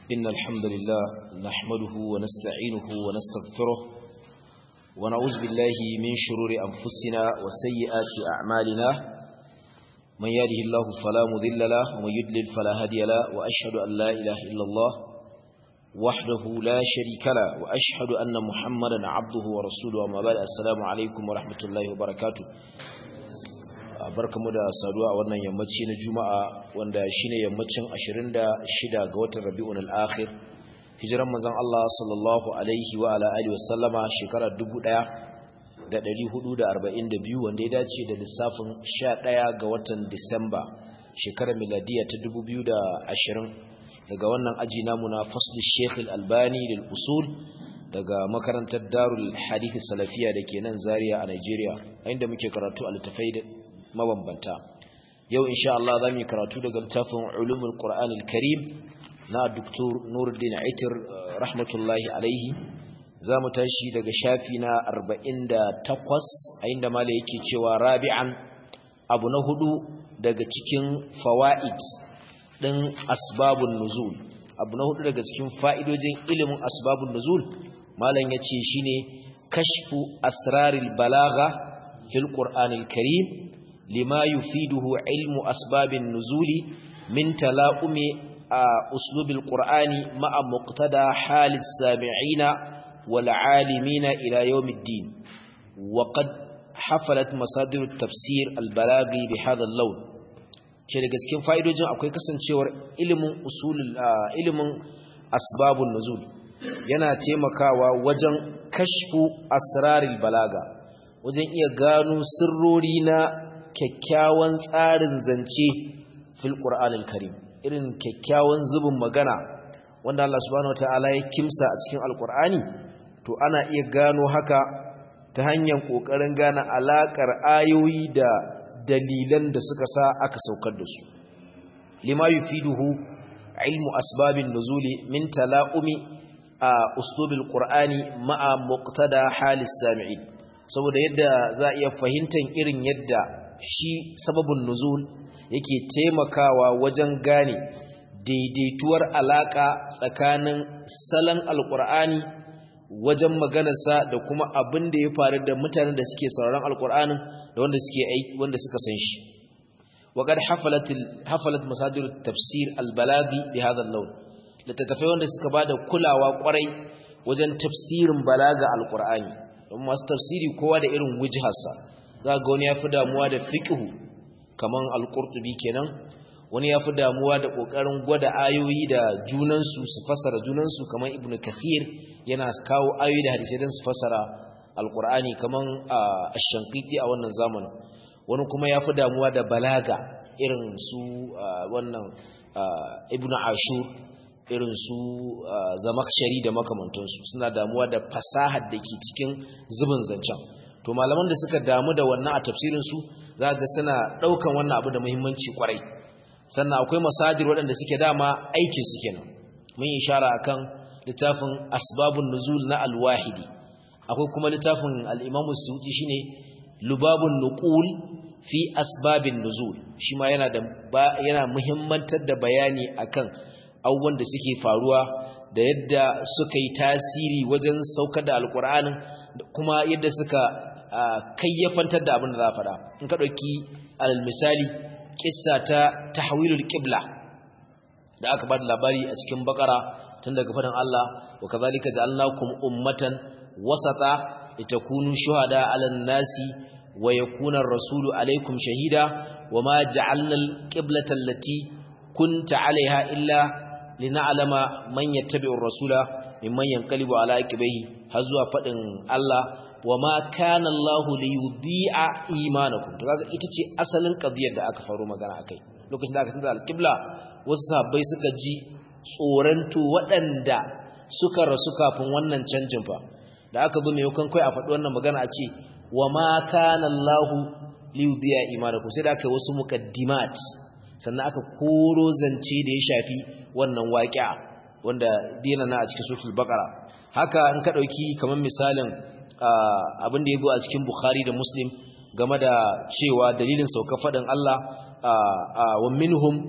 إن الحمد لله نحمده ونستعينه ونستغفره ونعوذ بالله من شرور أنفسنا وسيئات أعمالنا من يهده الله فلا مضل له ومن يضلل فلا هادي له وأشهد أن لا إله إلا الله وحده لا شريك له وأشهد أن محمدا عبده ورسوله وما بعد السلام عليكم ورحمة الله وبركاته barkamu da saduwa a wannan yammaci na juma'a wanda shine yammacin 26 ga watan rabi'un al-akhir hijiran manzon Allah sallallahu alaihi wa ala alihi wasallama shekara 1442 wanda ya dace da lissafin 11 ga watan Disamba shekarar miladiya ta 2020 daga wannan aji namu na fasl Sheikh al-Albani lil usul daga makarantar Darul Hadith Salafiya dake nan Zaria a Nigeria inda muke karatu a littafai mabambanta yau insha Allah zamu yi karatu daga littafin ulumul qur'anil karim na Dr. Nuruddin Aitir rahmatullahi alaihi zamu tashi daga shafi na 48 a inda mala yake cewa rabi'an abu na hudu daga cikin fawaid din asbabun nuzul abu na hudu daga cikin fa'idojin ilimin asbabun nuzul malam yace shine kashfu asraril balagha fil qur'anil karim لما يفيده علم أسباب النزول من تلاؤم أسلوب القرآن مع مقتدى حال السامعين والعالمين إلى يوم الدين وقد حفلت مصادر التفسير البلاغي بهذا اللون ce daga cikin fa'idojin akwai kasancewar ilimin usulul ilimin asbabun nuzul yana taimakawa wajen kashfu asraril balaga wajen iya gano sirrori na kyakkyawan tsarin zance fil qur'anil karim irin kyakkyawan zubin magana wanda Allah subhanahu wataala ya kimsa a cikin alqur'ani to ana iya gano haka ta hanyar kokarin gane alakar ayoyi da dalilan da suka sa aka saukar da su lima yufiduhu ilmu asbabin nuzuli min tala'umi a uslubil qur'ani ma'a muqtada halis sami'in saboda yadda za a iya fahimtar irin yadda shi sababin nuzul yake taimakawa wajen gane daidaituwar alaka tsakanin salon alkur'ani wajen maganarsa da kuma abin da ya faru da mutanen da suke sauraron alkur'anin da wanda suke aiki wanda suka san shi وقد حفلت حفلت مصادر التفسير البلاغي بهذا اللون littattafai wanda suka bada kulawa kwarai wajen tafsirin balaga alkur'ani don masu tafsiri kowa da irin wujharsa za ga wani ya fi damuwa da fiƙihu kamar alƙurtubi kenan wani ya fi damuwa da ƙoƙarin gwada ayoyi da junansu su fasara junansu kamar ibn kathir yana kawo ayoyi da hadisai don su fasara alƙur'ani kamar ashankiti a wannan zamanin wani kuma ya fi damuwa da balaga irin su wannan ibn ashur irin su zamakshari da makamantansu suna damuwa da fasahar da ke cikin zubin zancen to malaman da suka damu da wannan a tafsirinsu za ga suna ɗaukan wannan abu da muhimmanci kwarai sannan akwai masadir waɗanda suke dama aikin su kenan mun yi ishara akan littafin asbabun nuzul na alwahidi akwai kuma littafin al-imamu suyuti shine lubabun nuqul fi asbabin nuzul shi ma yana da yana muhimmantar da bayani akan abubuwan da suke faruwa da yadda suka yi tasiri wajen saukar da alkur'anin kuma yadda suka kayyafantar da abin da za a faɗa in ka ɗauki alal misali ƙissa ta tahwilul qibla da aka ba da labari a cikin bakara tun daga faɗin Allah wa kazalika ja'alnakum ummatan wasata litakunu shuhada 'alan nasi wa yakuna ar-rasulu 'alaykum shahida wama ja'alna al-qiblata allati kunta 'alayha illa lina'lama man yattabi'ur rasula mimman yanqalibu 'ala aqibihi har zuwa faɗin Allah wa ma kana Allahu li yudhi'a imanakum to kaga ita ce asalin qadiyar da aka faro magana akai lokacin da aka tsaya al-qibla wasu sahabbai suka ji tsoranto waɗanda suka rasu kafin wannan canjin fa da aka zo mai kan kai a faɗi wannan magana a ce wa ma kana Allahu li yudhi'a imanakum sai da aka wasu muqaddimat sannan aka koro zance da ya shafi wannan waqi'a wanda dina na a cikin suratul baqara haka in ka dauki kamar misalin abin da ya go a cikin Bukhari da Muslim game da cewa dalilin sauka faɗin Allah wa minhum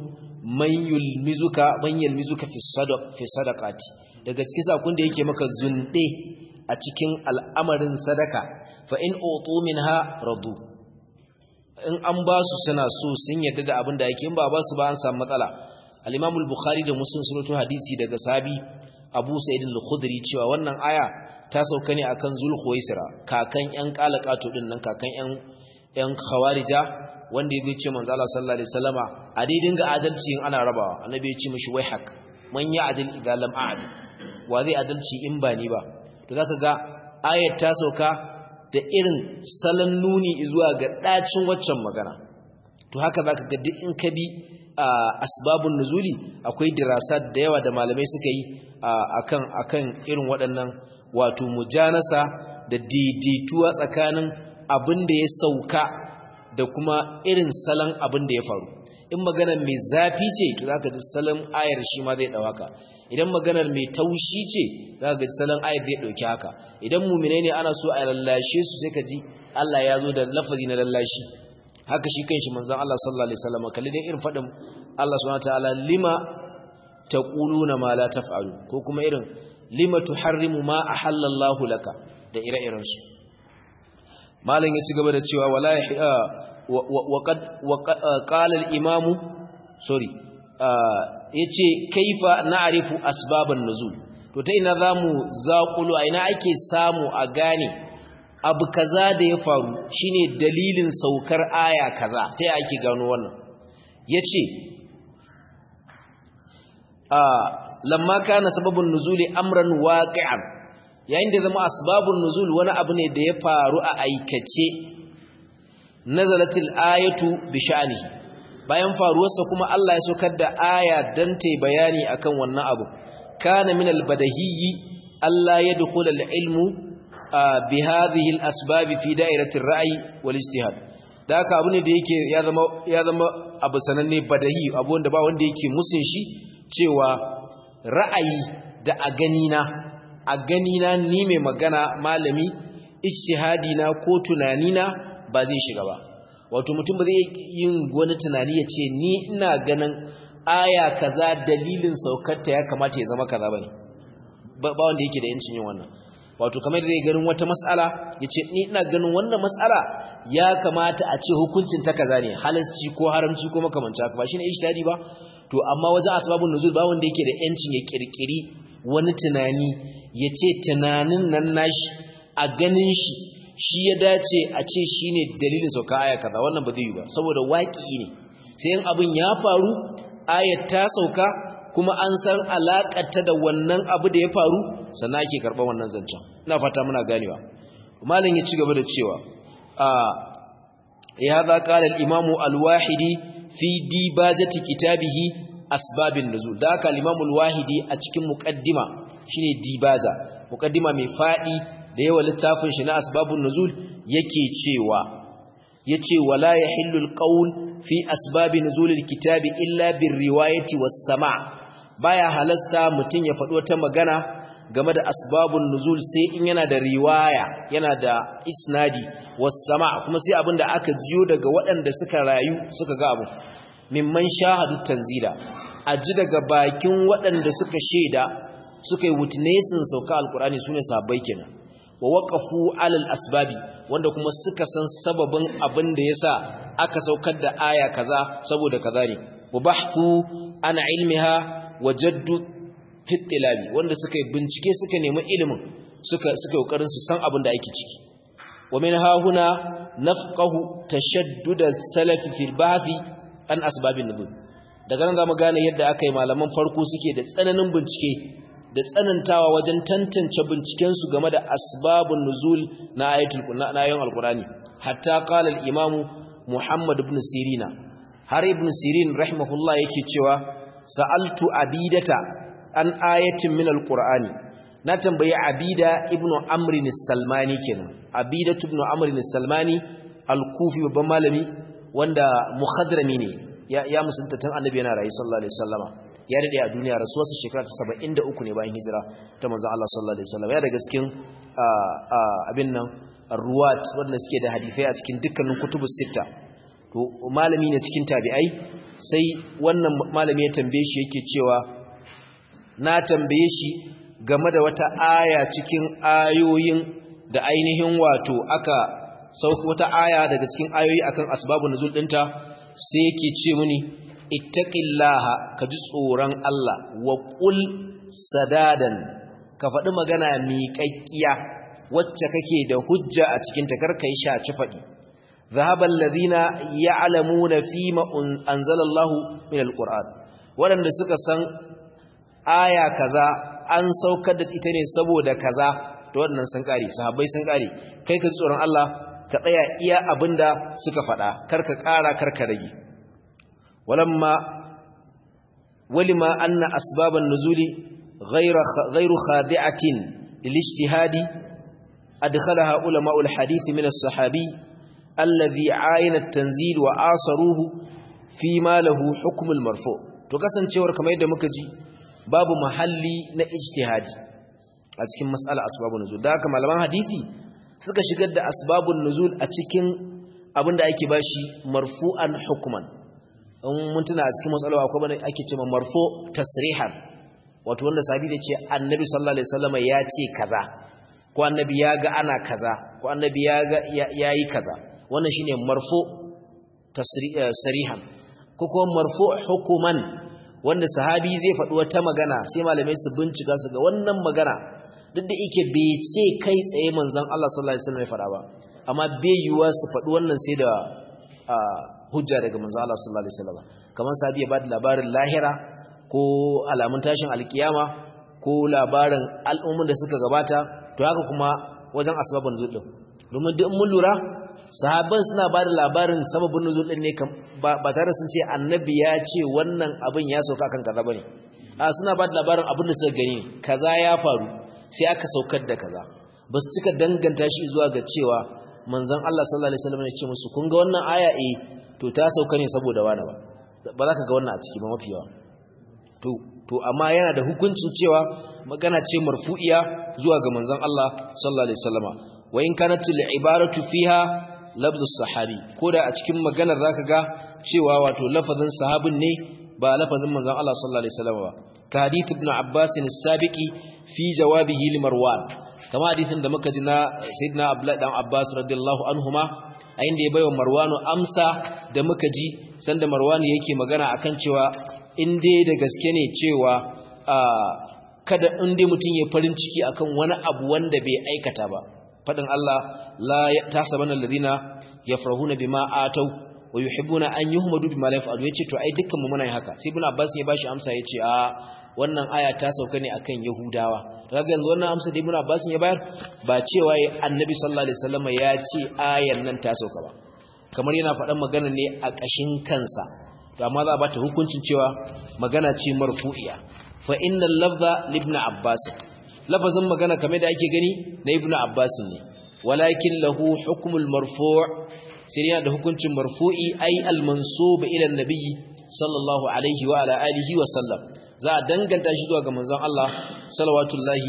man yulmizuka man yulmizuka fi sadaq fi sadaqati daga cikin sakon da yake maka zunde a cikin al'amarin sadaka fa in utu minha radu in an ba su suna so sun yadda da abin da yake in ba ba su ba an samu matsala al-Imam al-Bukhari da Muslim sun rawaito hadisi daga sahabi Abu Sa'id al-Khudri cewa wannan aya ta sauka ne akan Zulkhuwaisira kakan yan qalaqatu din nan kakan yan yan khawarija wanda ya ce manzo Allah sallallahu alaihi wasallama a dai dinga adalci in ana rabawa annabi ya ce mishi wai hak man ya adil idza lam a'dil wa zai adalci in ba ni ba to zaka ga ayat ta sauka da irin salon nuni zuwa ga dacin waccan magana to haka zaka ga duk in ka bi asbabun nuzuli akwai dirasat da yawa da malamai suka yi akan akan irin waɗannan wato mujanasa da daidaituwa tsakanin abin da ya sauka da kuma irin salon abin da ya faru in maganar mai zafi ce to zaka ji salon ayar shi ma zai dauka idan maganar mai taushi ce zaka ji salon ayar zai dauki haka idan mu'mine ne ana so a lallashe su sai ka ji Allah ya zo da lafazi na lallashi haka shi kanshi manzon Allah sallallahu alaihi wasallam kalli dai irin fadin Allah subhanahu wataala lima taquluna ma la taf'alu ko kuma irin lima tuharrimu ma ahallallahu laka da ire-iren su malam ya ci gaba da cewa wala وقد قال الامام سوري yace kaifa na'rifu asbaban nuzul to ta ina zamu zaqulu a ina ake samu a gane abu kaza da ya faru shine dalilin saukar aya kaza ta ya ake gano wannan yace a lamma kana sababun nuzuli amran waqi'an yayin da zama asbabun nuzul wani abu ne da ya faru a aikace nazalatil ayatu bi sha'nihi bayan faruwarsa kuma Allah ya saukar da aya dan ta bayani akan wannan abu kana min albadahiyyi alla yadkhul alilmu bi hadhihi alasbab fi da'irati ar-ra'yi wal ijtihad da haka abu ne da yake ya zama ya zama abu sananne badahi abu wanda ba wanda yake musun shi cewa ra'ayi da a gani na a gani na ni mai magana malami ijtihadi na ko tunani na ba zai shiga ba wato mutum ba zai yin wani tunani ya ce ni ina ganin aya kaza dalilin saukarta ya kamata ya zama kaza bane ba wanda yake da yancin yin wannan wato kamar da zai ganin wata mas'ala ya ce ni ina ganin wannan mas'ala ya kamata a ce hukuncin ta kaza ne halasci ko haramci ko makamanci haka ba shine ijtihadi ba to amma wajen asbabun nuzul ba wanda yake da yancin ya kirkiri wani tunani ya ce tunanin nan nashi a ganin shi shi ya dace a ce shi ne dalilin sauka aya kaza wannan ba zai yi ba saboda waƙi ne sai yin abin ya faru ayat ta sauka kuma an san alaƙarta da wannan abu da ya faru sannan ake karɓar wannan zancen ina fata muna ganewa malin ya ci gaba da cewa a ya za ƙalar imamu alwahidi fi dibajati kitabihi asbabin nuzul da haka al-imamu alwahidi a cikin muqaddima shine dibaja muqaddima mai faɗi da yawa littafin shi na asbabun nuzul yake cewa yace wala yahillu alqawl fi asbabi nuzulil kitabi illa birriwayati was-sama' baya halasta mutun ya faɗo ta magana game da asbabun nuzul sai in yana da riwaya yana da isnadi was-sama' kuma sai abinda aka jiyo daga waɗanda suka rayu suka ga abu mimman shahadu tanzila aji daga bakin waɗanda suka sheda suka yi witnessing sauka alqur'ani sune sahabbai kenan wa waqafu alal asbabi wanda kuma suka san sababin abin da yasa aka saukar da aya kaza saboda kaza ne wa bahthu ana ilmiha wajaddu fitilabi wanda suka bincike suka nemi ilimin suka suka kokarin su san abin da ake ciki wa min ha huna nafqahu tashaddud as-salaf fil bahthi an asbabin nuzul daga nan zamu gane yadda aka yi malaman farko suke da tsananin bincike da tsanantawa wajen tantance bincikensu game da asbabun nuzul na ayatul na ayoyin alqurani hatta qala al-imam Muhammad ibn Sirina har ibn Sirin rahimahullah yake cewa sa'altu abidata an ayatin min alqurani na tambayi abida ibn amr as-salmani kenan abidatu ibn amr as-salmani al-kufi babban malami wanda muhadrami ne ya, ya musunta tun annabi yana rayu sallallahu alaihi wasallama ya dade a duniya rasuwarsa shekara ta 73 ne bayan hijira ta manzon Allah sallallahu alaihi wasallam ya daga cikin abin nan ruwat wanda suke da hadisai a cikin dukkanin kutubus sita to malami ne cikin tabi'ai sai wannan malami ya tambaye shi yake cewa na tambaye shi game da wata aya cikin ayoyin da ainihin wato aka sauka wata aya daga cikin ayoyi akan asbabun nuzul dinta sai yake ce mini ittaqillaha ka ji tsoron Allah wa qul sadadan ka faɗi magana miƙaƙƙiya wacce kake da hujja a cikin ta karkai shaci faɗi zahabal ladina ya'lamuna fima anzalallahu min alquran waɗanda suka san aya kaza an saukar da ita ne saboda kaza to waɗannan sun kare sahabbai sun kare kai ka ji tsoron Allah ka tsaya iya abinda suka faɗa karka ƙara karka rage walamma walima anna asbaban nuzuli ghayra ghayru khadi'atin lilijtihadi adkhalaha ulama'u alhadith min as-sahabi alladhi 'ayana at-tanzil wa asaruhu fi ma lahu hukm al-marfu to kasancewar kamar yadda muka ji babu mahalli na ijtihadi a cikin mas'ala asbabun nuzul da haka malaman hadisi suka shigar da asbabun nuzul a cikin abinda ake bashi marfu'an hukman in mun tuna a cikin matsalawa akwai bane ake cewa marfu tasrihan wato wanda sabi da ce annabi sallallahu alaihi wasallam ya ce kaza ko annabi ya ga ana kaza ko annabi ya ga yayi kaza wannan shine marfu tasrihan ko kuma marfu hukuman wanda sahabi zai faɗi wata magana sai malamai su bincika su ga wannan magana duk da yake bai ce kai tsaye manzon Allah sallallahu alaihi wasallam ya faɗa ba amma bai yiwa su faɗi wannan sai da hujja daga manzon Allah sallallahu alaihi wasallam kamar sahabi ya bada labarin lahira ko alamun tashin alkiyama ko labarin al'ummun da suka gabata to haka kuma wajen asbabun nuzul din domin duk mun lura sahabban suna bada labarin sababin nuzul din ne ba tare sun ce annabi ya ce wannan abin ya sauka kan kaza bane a suna bada labarin abin da suka gani kaza ya faru sai aka saukar da kaza ba su cika danganta shi zuwa ga cewa manzon Allah sallallahu alaihi wasallam ya ce musu kun ga wannan aya eh to ta sauka ne saboda wani ba ba za ka ga wannan a ciki ba mafi yawa to to amma yana da hukuncin cewa magana ce marfu'iya zuwa ga manzon Allah sallallahu alaihi wasallama wa in kanat al-ibaratu fiha lafzus sahabi koda a cikin maganar zaka ga cewa wato lafazin sahabin ne ba lafazin manzon Allah sallallahu alaihi wasallama ba ka hadith ibn Abbas as-sabiqi fi jawabihi li Marwan kama hadithin da muka ji na sayyidina Abdullah dan Abbas radiyallahu anhuma a inda ya baiwa Marwanu amsa da muka ji sanda Marwanu yake magana akan cewa in dai da gaske ne cewa kada in dai mutum ya farin ciki akan wani abu wanda bai aikata ba fadin Allah la tasabanna alladhina yafrahuna bima atau wa yuhibbuna an yuhmadu bima la yaf'alu yace to ai dukkan mu muna yin haka sai ibn Abbas ya bashi amsa yace a wannan aya ta sauka ne akan Yahudawa kaga yanzu wannan amsa da ibn Abbas ya bayar ba cewa annabi sallallahu alaihi wasallam ya ce ayan nan ta sauka ba kamar yana faɗan magana ne a ƙashin kansa to amma za a bata hukuncin cewa magana ce marfu'iya fa innal lafza li ibn Abbas lafazin magana kamar da ake gani na ibn Abbas ne walakin lahu hukmul marfu' sai yana da hukuncin marfu'i ai al-mansub ila an-nabi sallallahu alaihi wa ala alihi wa sallam za a danganta shi zuwa ga manzon Allah salawatullahi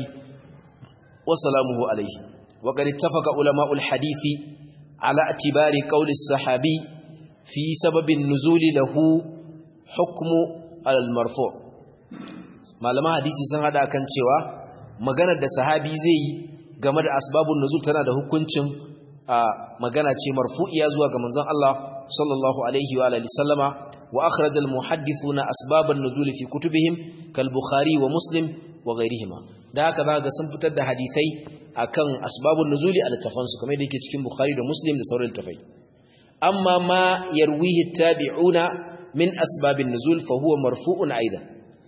wa salamuhu alaihi wa qad ittafaqa ulama'ul hadisi ala atibari qawli as-sahabi fi sababin nuzuli lahu hukmu al-marfu' malaman hadisi sun hada kan cewa maganar da sahabi zai yi game da asbabun nuzul tana da hukuncin magana ce marfu'iya zuwa ga manzon Allah sallallahu alaihi wa alihi sallama wa akhraj al muhaddithuna asbaban nuzul fi kutubihim kal bukhari wa muslim wa ghayrihima da haka zaka sun fitar da hadisai akan asbabun nuzuli a littafansu kamar da yake cikin bukhari da muslim da sauran littafai amma ma yarwihi tabi'una min asbabin nuzul fa huwa marfu'un aidan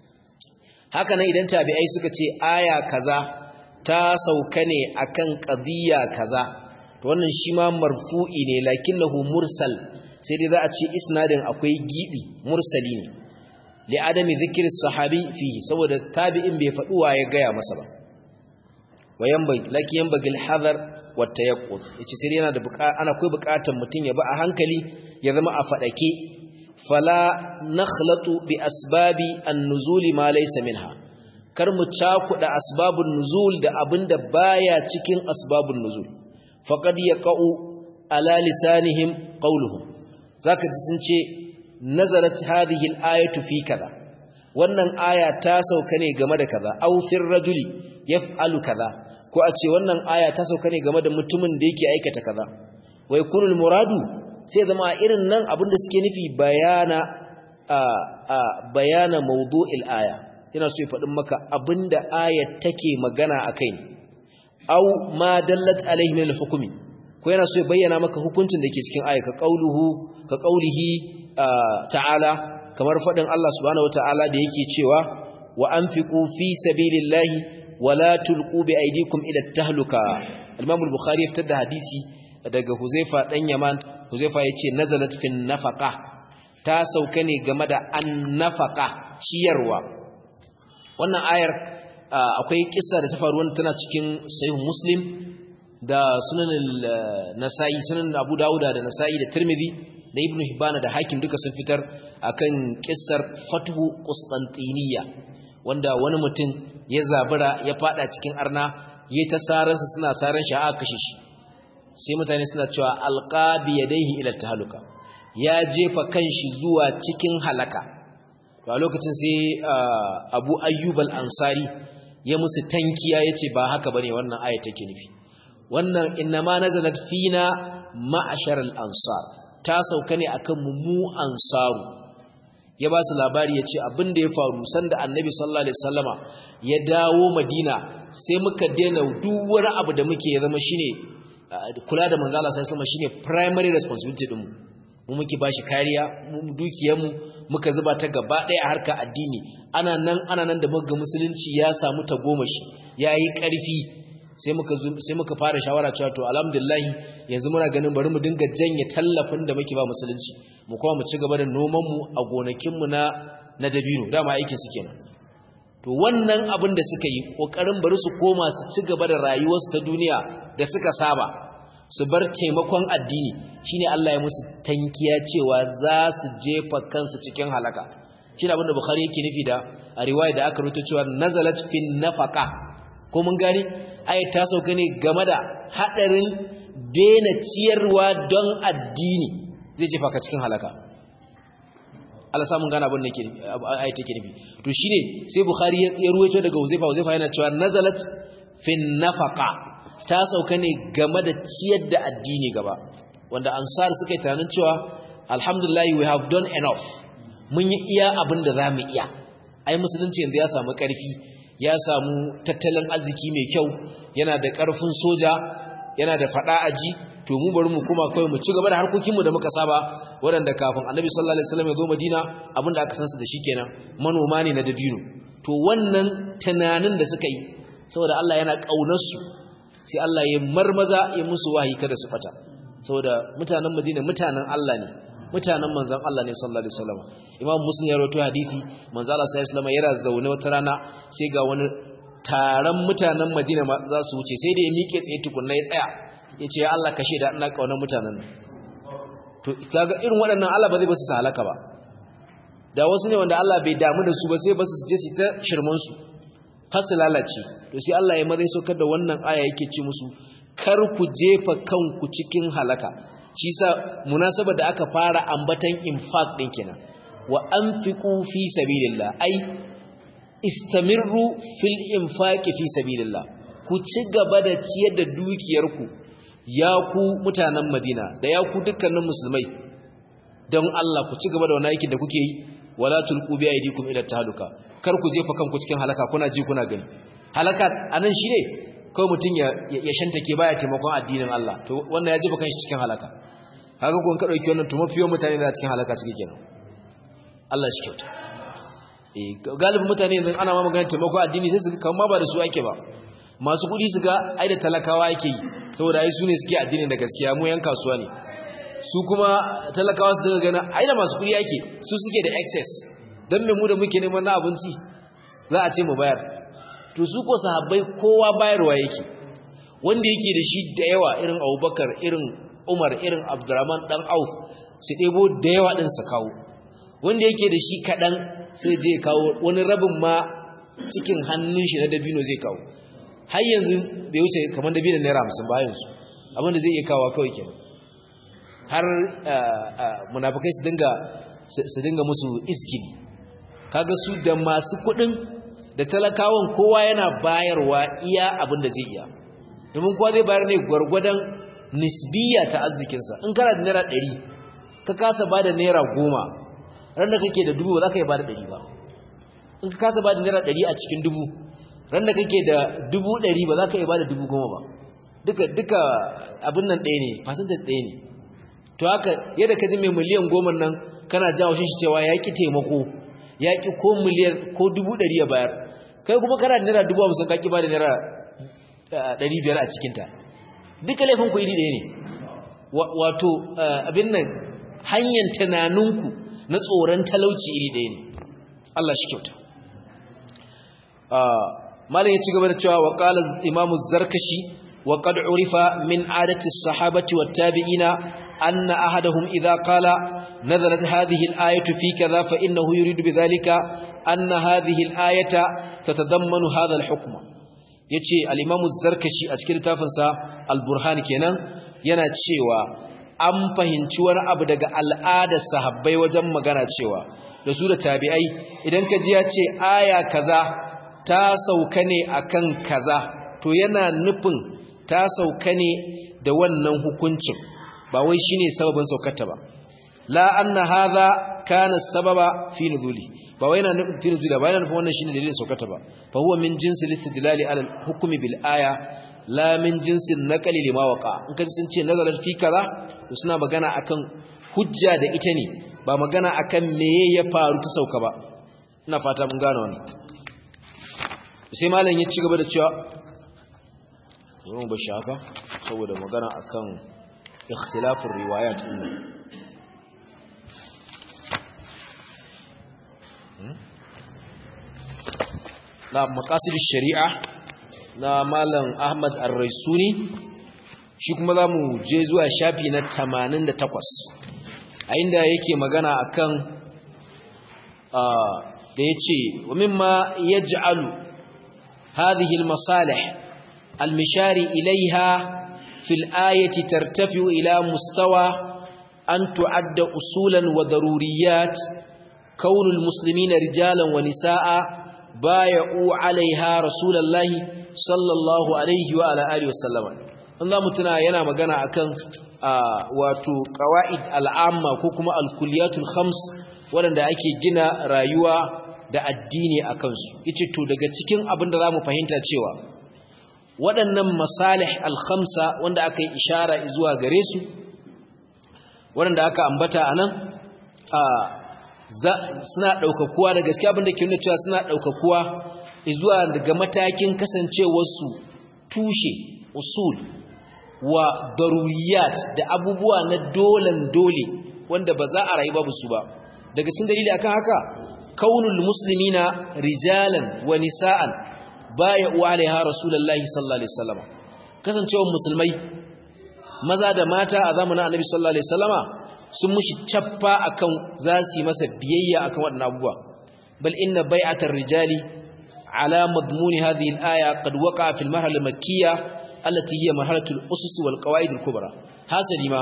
haka nan idan tabi'ai suka ce aya kaza ta sauka ne akan qadiyya kaza to wannan shi ma marfu'i ne lakinnahu mursal sai dai za a ce isnadin akwai gibi mursali ne li adami zikri sahabi fihi saboda tabi'in bai faɗi wa ya gaya masa ba wayan bai laki yan bagil hadar wa tayaqquz yace sai yana da ana akwai buƙatar mutun ya ba a hankali ya zama a fadake fala nakhlatu bi asbabi an-nuzul ma laysa minha kar mu cakuda asbabun nuzul da abinda baya cikin asbabun nuzul faqad yaqau ala lisanihim qawluhum zaka ji sun ce nazalat hadhihi al-ayatu fi kaza wannan aya ta sauka ne game da kaza aw fir rajuli yaf'alu kaza ko a ce wannan aya ta sauka ne game da mutumin da yake aikata kaza wa yakunul muradu sai zama irin nan abinda suke nufi bayana a a bayana mawdu'il aya yana so ya faɗin maka abinda ayat take magana akai aw ma dallat alaihi min al-hukmi ko yana so ya bayyana maka hukuncin da ke cikin aya ka qauluhu ka qaulihi ta'ala kamar faɗin Allah subhanahu wata'ala da yake cewa wa anfiqu fi sabilillahi wa la tulqu bi aydikum ila tahluka al-Imam al-Bukhari ya fitar da hadisi daga Huzaifa dan Yaman Huzaifa yace nazalat fi nafaqa ta sauka ne game da an-nafaqa ciyarwa wannan ayar akwai kissa da ta faru wanda tana cikin sahih Muslim da sunan nasai sunan Abu Dawud da Nasa'i da Tirmidhi da Ibn Hibban da Hakim duka sun fitar akan kissar Fathu Qustantiniya wanda wani mutum ya zabura ya fada cikin arna yayi ta saransa suna saran shi aka kashe shi sai mutane suna cewa alqabi yadayhi ila tahluka ya jefa kanshi zuwa cikin halaka to a lokacin sai Abu Ayyub al-Ansari ya musu tankiya yace ba haka bane wannan aya take nufi wannan innama nazalat fina ma'ashar al-ansar ta sauka ne akan mu ansaru ya ba su labari ya ce abin da ya faru sanda annabi sallallahu alaihi wasallama ya dawo madina sai muka daina duk wani abu da muke ya zama shine kula da manzo Allah sallallahu alaihi shine primary responsibility din mu mu muke bashi kariya mu dukiyar mu muka zuba ta gaba daya a harkar addini ana nan ana nan da muga musulunci ya samu tagomashi yayi karfi sai muka sai muka fara shawara cewa to alhamdulillah yanzu muna ganin bari mu dinga janye tallafin da muke ba musulunci mu kuma mu ci gaba da noman mu a gonakin mu na na dabino dama aikin su kenan to wannan abin da suka yi kokarin bari su koma su ci gaba da rayuwarsu ta duniya da suka saba su bar taimakon addini shine Allah ya musu tankiya cewa za su jefa kansu cikin halaka shine abin da Bukhari yake nufi da a riwaya da aka rubuta cewa nazalat fin nafaqa ko mun gani ayat ta sauka ne game da hadarin daina ciyarwa don addini zai jefa ka cikin halaka Allah samun gane abin da ke ayat take nufi to shine sai Bukhari ya ruwaito daga Uzaifa Uzaifa yana cewa nazalat fin nafaqa ta sauka ne game da ciyar da addini gaba wanda ansar suka yi tunanin cewa alhamdulillah we have done enough mun yi iya abin da zamu iya ai musulunci yanzu ya samu karfi ya samu tattalin arziki mai kyau yana da karfin soja yana da fada aji to mu bari mu kuma kawai mu ci gaba da harkokin mu da muka saba waɗanda kafin annabi sallallahu alaihi wasallam ya zo madina abin da aka san su da shi kenan manoma ne na dabino to wannan tunanin da suka yi saboda Allah yana kaunar su sai Allah ya marmaza ya musu wahayi kada su fata saboda mutanen Madina mutanen Allah ne mutanen manzon Allah ne sallallahu alaihi wasallam Imam Muslim ya rawaito hadisi manzon Allah sallallahu alaihi wasallam yana zaune wata rana sai ga wani taron mutanen Madina za su wuce sai da ya miƙe tsaye tukunna ya tsaya yace ya Allah kashe da ina kaunar mutanen nan to kaga irin waɗannan Allah ba zai basu su halaka ba da wasu ne wanda Allah bai damu da su ba sai basu su je su ta shirman su har su lalace to sai Allah ya mazai saukar da wannan aya yake ci musu kar ku jefa kanku cikin halaka shi sa munasaba da aka fara ambatan infaq din kenan wa anfiqu fi sabilillah ai istamirru fil infaqi fi sabilillah ku ci gaba da ciyar da dukiyarku ya ku mutanen Madina da ya ku dukkanin musulmai don Allah ku ci gaba da wannan aikin da kuke yi wala tulqu bi aydikum ila tahluka kar ku jefa kanku cikin halaka kuna ji kuna gani halaka anan shine kawai mutun ya ya shantake baya taimakon addinin Allah to wannan ya jefa kanshi cikin halaka haka kun ka dauki wannan to mafiyo mutane da cikin halaka suke kenan Allah shi kyauta eh galibin mutane yanzu ana ma magana taimakon addini sai su kan ma ba da su ake ba masu kudi su ga ai da talakawa yake yi saboda ai su ne suke addinin da gaskiya mu yan kasuwa ne su kuma talakawa su daga gana ai da masu kudi yake su suke da excess dan me mu da muke neman na abinci za a ce mu bayar to su ko sahabbai kowa bayarwa yake wanda yake da shi da yawa irin Abubakar irin Umar irin Abdurrahman dan Auf su debo da yawa din su kawo wanda yake da shi kadan sai je kawo wani rabin ma cikin hannun shi na dabino zai kawo har yanzu bai wuce kamar dabino naira 50 bayan su abinda zai iya kawo kawai kenan har munafikai su dinga su dinga musu iskili kaga su da masu kudin da talakawan kowa yana bayarwa iya abin da zai iya domin kowa zai bayar ne gwargwadon nisbiya ta arzikinsa in kana da naira ɗari ka kasa ba da naira goma ran da kake da dubu ba za ka yi ba da ɗari ba in ka kasa ba da naira ɗari a cikin dubu ran da kake da dubu ɗari ba za ka yi ba da dubu goma ba duka duka abin nan ɗaya ne fasantar ɗaya ne to haka yadda ka ji mai miliyan goma nan kana jawo shi cewa ya ƙi taimako ya ƙi ko miliyan ko dubu ɗari ya bayar kai kuma kana da naira dubu hamsin ka ƙi ba da naira ɗari biyar a cikinta duka laifin ku iri ɗaya ne wato abin nan hanyar tunaninku na tsoron talauci iri ɗaya ne Allah shi kyauta malam ya ci gaba da cewa wa qala imamu zarkashi wa qad urifa min adati as-sahabati wat-tabi'ina anna ahadahum idha qala nazalat hadhihi al-ayatu fi kadha fa innahu yuridu bidhalika anna hadhihi al-ayata tatadammanu hadha al-hukm yace al-imamu zarkashi a cikin littafinsa al-burhan kenan yana cewa an fahimci wani abu daga al'adar sahabbai wajen magana cewa da su da tabi'ai idan ka ji ya ce aya kaza ta sauka ne akan kaza to yana nufin ta sauka ne da wannan hukuncin ba wai shine sababin saukarta ba la anna hadha kana sababa fi nuzuli ba wai yana nufin fi nuzuli ba yana nufin wannan shine dalilin saukarta ba fa huwa min jinsi listidlali ala al-hukmi bil aya la min jinsin naqali lima waqa in kaji sun ce nazalat fi kaza to suna magana akan hujja da ita ne ba magana akan meye ya faru ta sauka ba ina fata mun gane wannan sai malam ya ci gaba da cewa zan ba shi haka saboda magana akan ikhtilafur riwayat din na maqasid shari'a na malam Ahmad Ar-Raisuni shi kuma zamu je zuwa shafi na 88 a inda yake magana akan da yace wa mimma yaj'alu hadhihi al-masalih al-mishari ilayha fi al-ayati tartafi'u ila mustawa an tu'adda usulan wa daruriyat كون المسلمين رجالا ونساء بايعوا عليها رسول الله صلى الله عليه وعلى آله وسلم an za mu tuna yana magana akan wato qawaid al'amma ko kuma al-kulliyatul khams waɗanda ake gina rayuwa da addini a kansu yace to daga cikin abin da zamu fahimta cewa waɗannan masalih al-khamsa wanda aka yi ishara zuwa gare su waɗanda aka ambata anan suna ɗaukakuwa da gaskiya abin da ke nuna cewa suna ɗaukakuwa zuwa daga matakin kasancewarsu tushe usul wa daruriyat da abubuwa na dolan dole wanda ba za a rayu babu su ba daga cikin dalili akan haka kaunul muslimina rijalan wa nisa'an baya uwa alaiha rasulullahi sallallahu alaihi wasallam kasancewar musulmai maza da mata a zamanin annabi sallallahu alaihi wasallama sun mushi cappa akan za su yi masa biyayya akan waɗannan abubuwa bal inna bai'atar rijali ala madmuni hadhihi al-aya qad waqa'a fil marhala al-makkiyya allati hiya marhalatul usus wal qawaid al-kubra hasali ma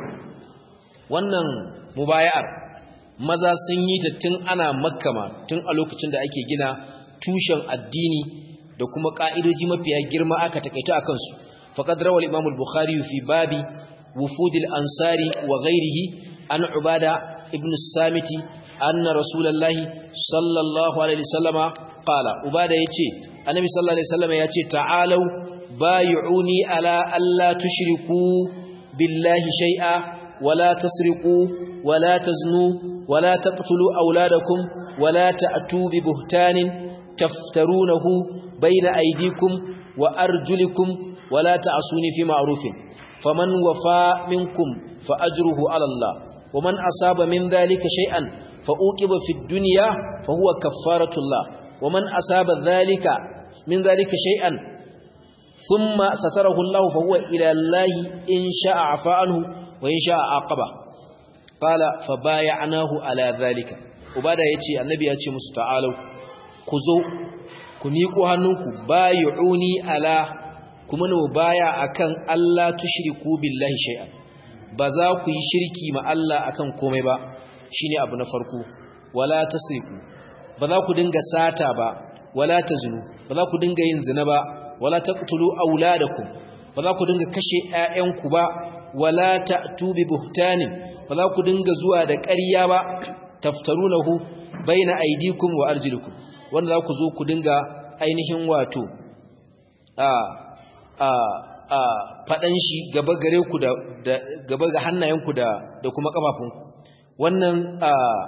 wannan mubaya'ar maza sun yi ta tun ana makkama tun a lokacin da ake gina tushen addini da kuma ka'idoji mafiya girma aka takaita akan su faqad rawal imam al-bukhari fi babi wufud al-ansari wa ghayrihi an ubada ibn as-samiti anna rasulullahi sallallahu alaihi wasallama qala ubada yace annabi sallallahu alaihi wasallama yace ta'alu بايعوني على ألا تشركوا بالله شيئا ولا تسرقوا ولا تزنوا ولا تقتلوا أولادكم ولا تأتوا ببهتان تفترونه بين أيديكم وأرجلكم ولا تعصوني في معروف فمن وفى منكم فأجره على الله ومن أصاب من ذلك شيئا فأوكب في الدنيا فهو كفارة الله ومن أصاب ذلك من ذلك شيئا ثم ستره الله فهو إلى الله إن شاء عفا عنه وإن شاء عاقبه قال فبايعناه على ذلك وبعد يتي النبي يتي مستعالوا كزو كميكو هنوكو بايعوني على kuma ne baya akan Allah tushriku billahi shay'an ba za ku yi shirki ma Allah akan komai ba shine abu na farko wala tasriku ba za ku dinga sata ba wala tazunu ba za ku dinga yin zina ba wala taqtulu auladakum ba za ku dinga kashe ƴaƴanku ba wala ta'tu bi buhtanin ba za ku dinga zuwa da ƙarya ba taftarunahu baina aydikum wa arjulikum wanda za ku zo ku dinga ainihin wato a a a fadan shi gaba gare ku da gaba ga hannayenku da da kuma kafafunku wannan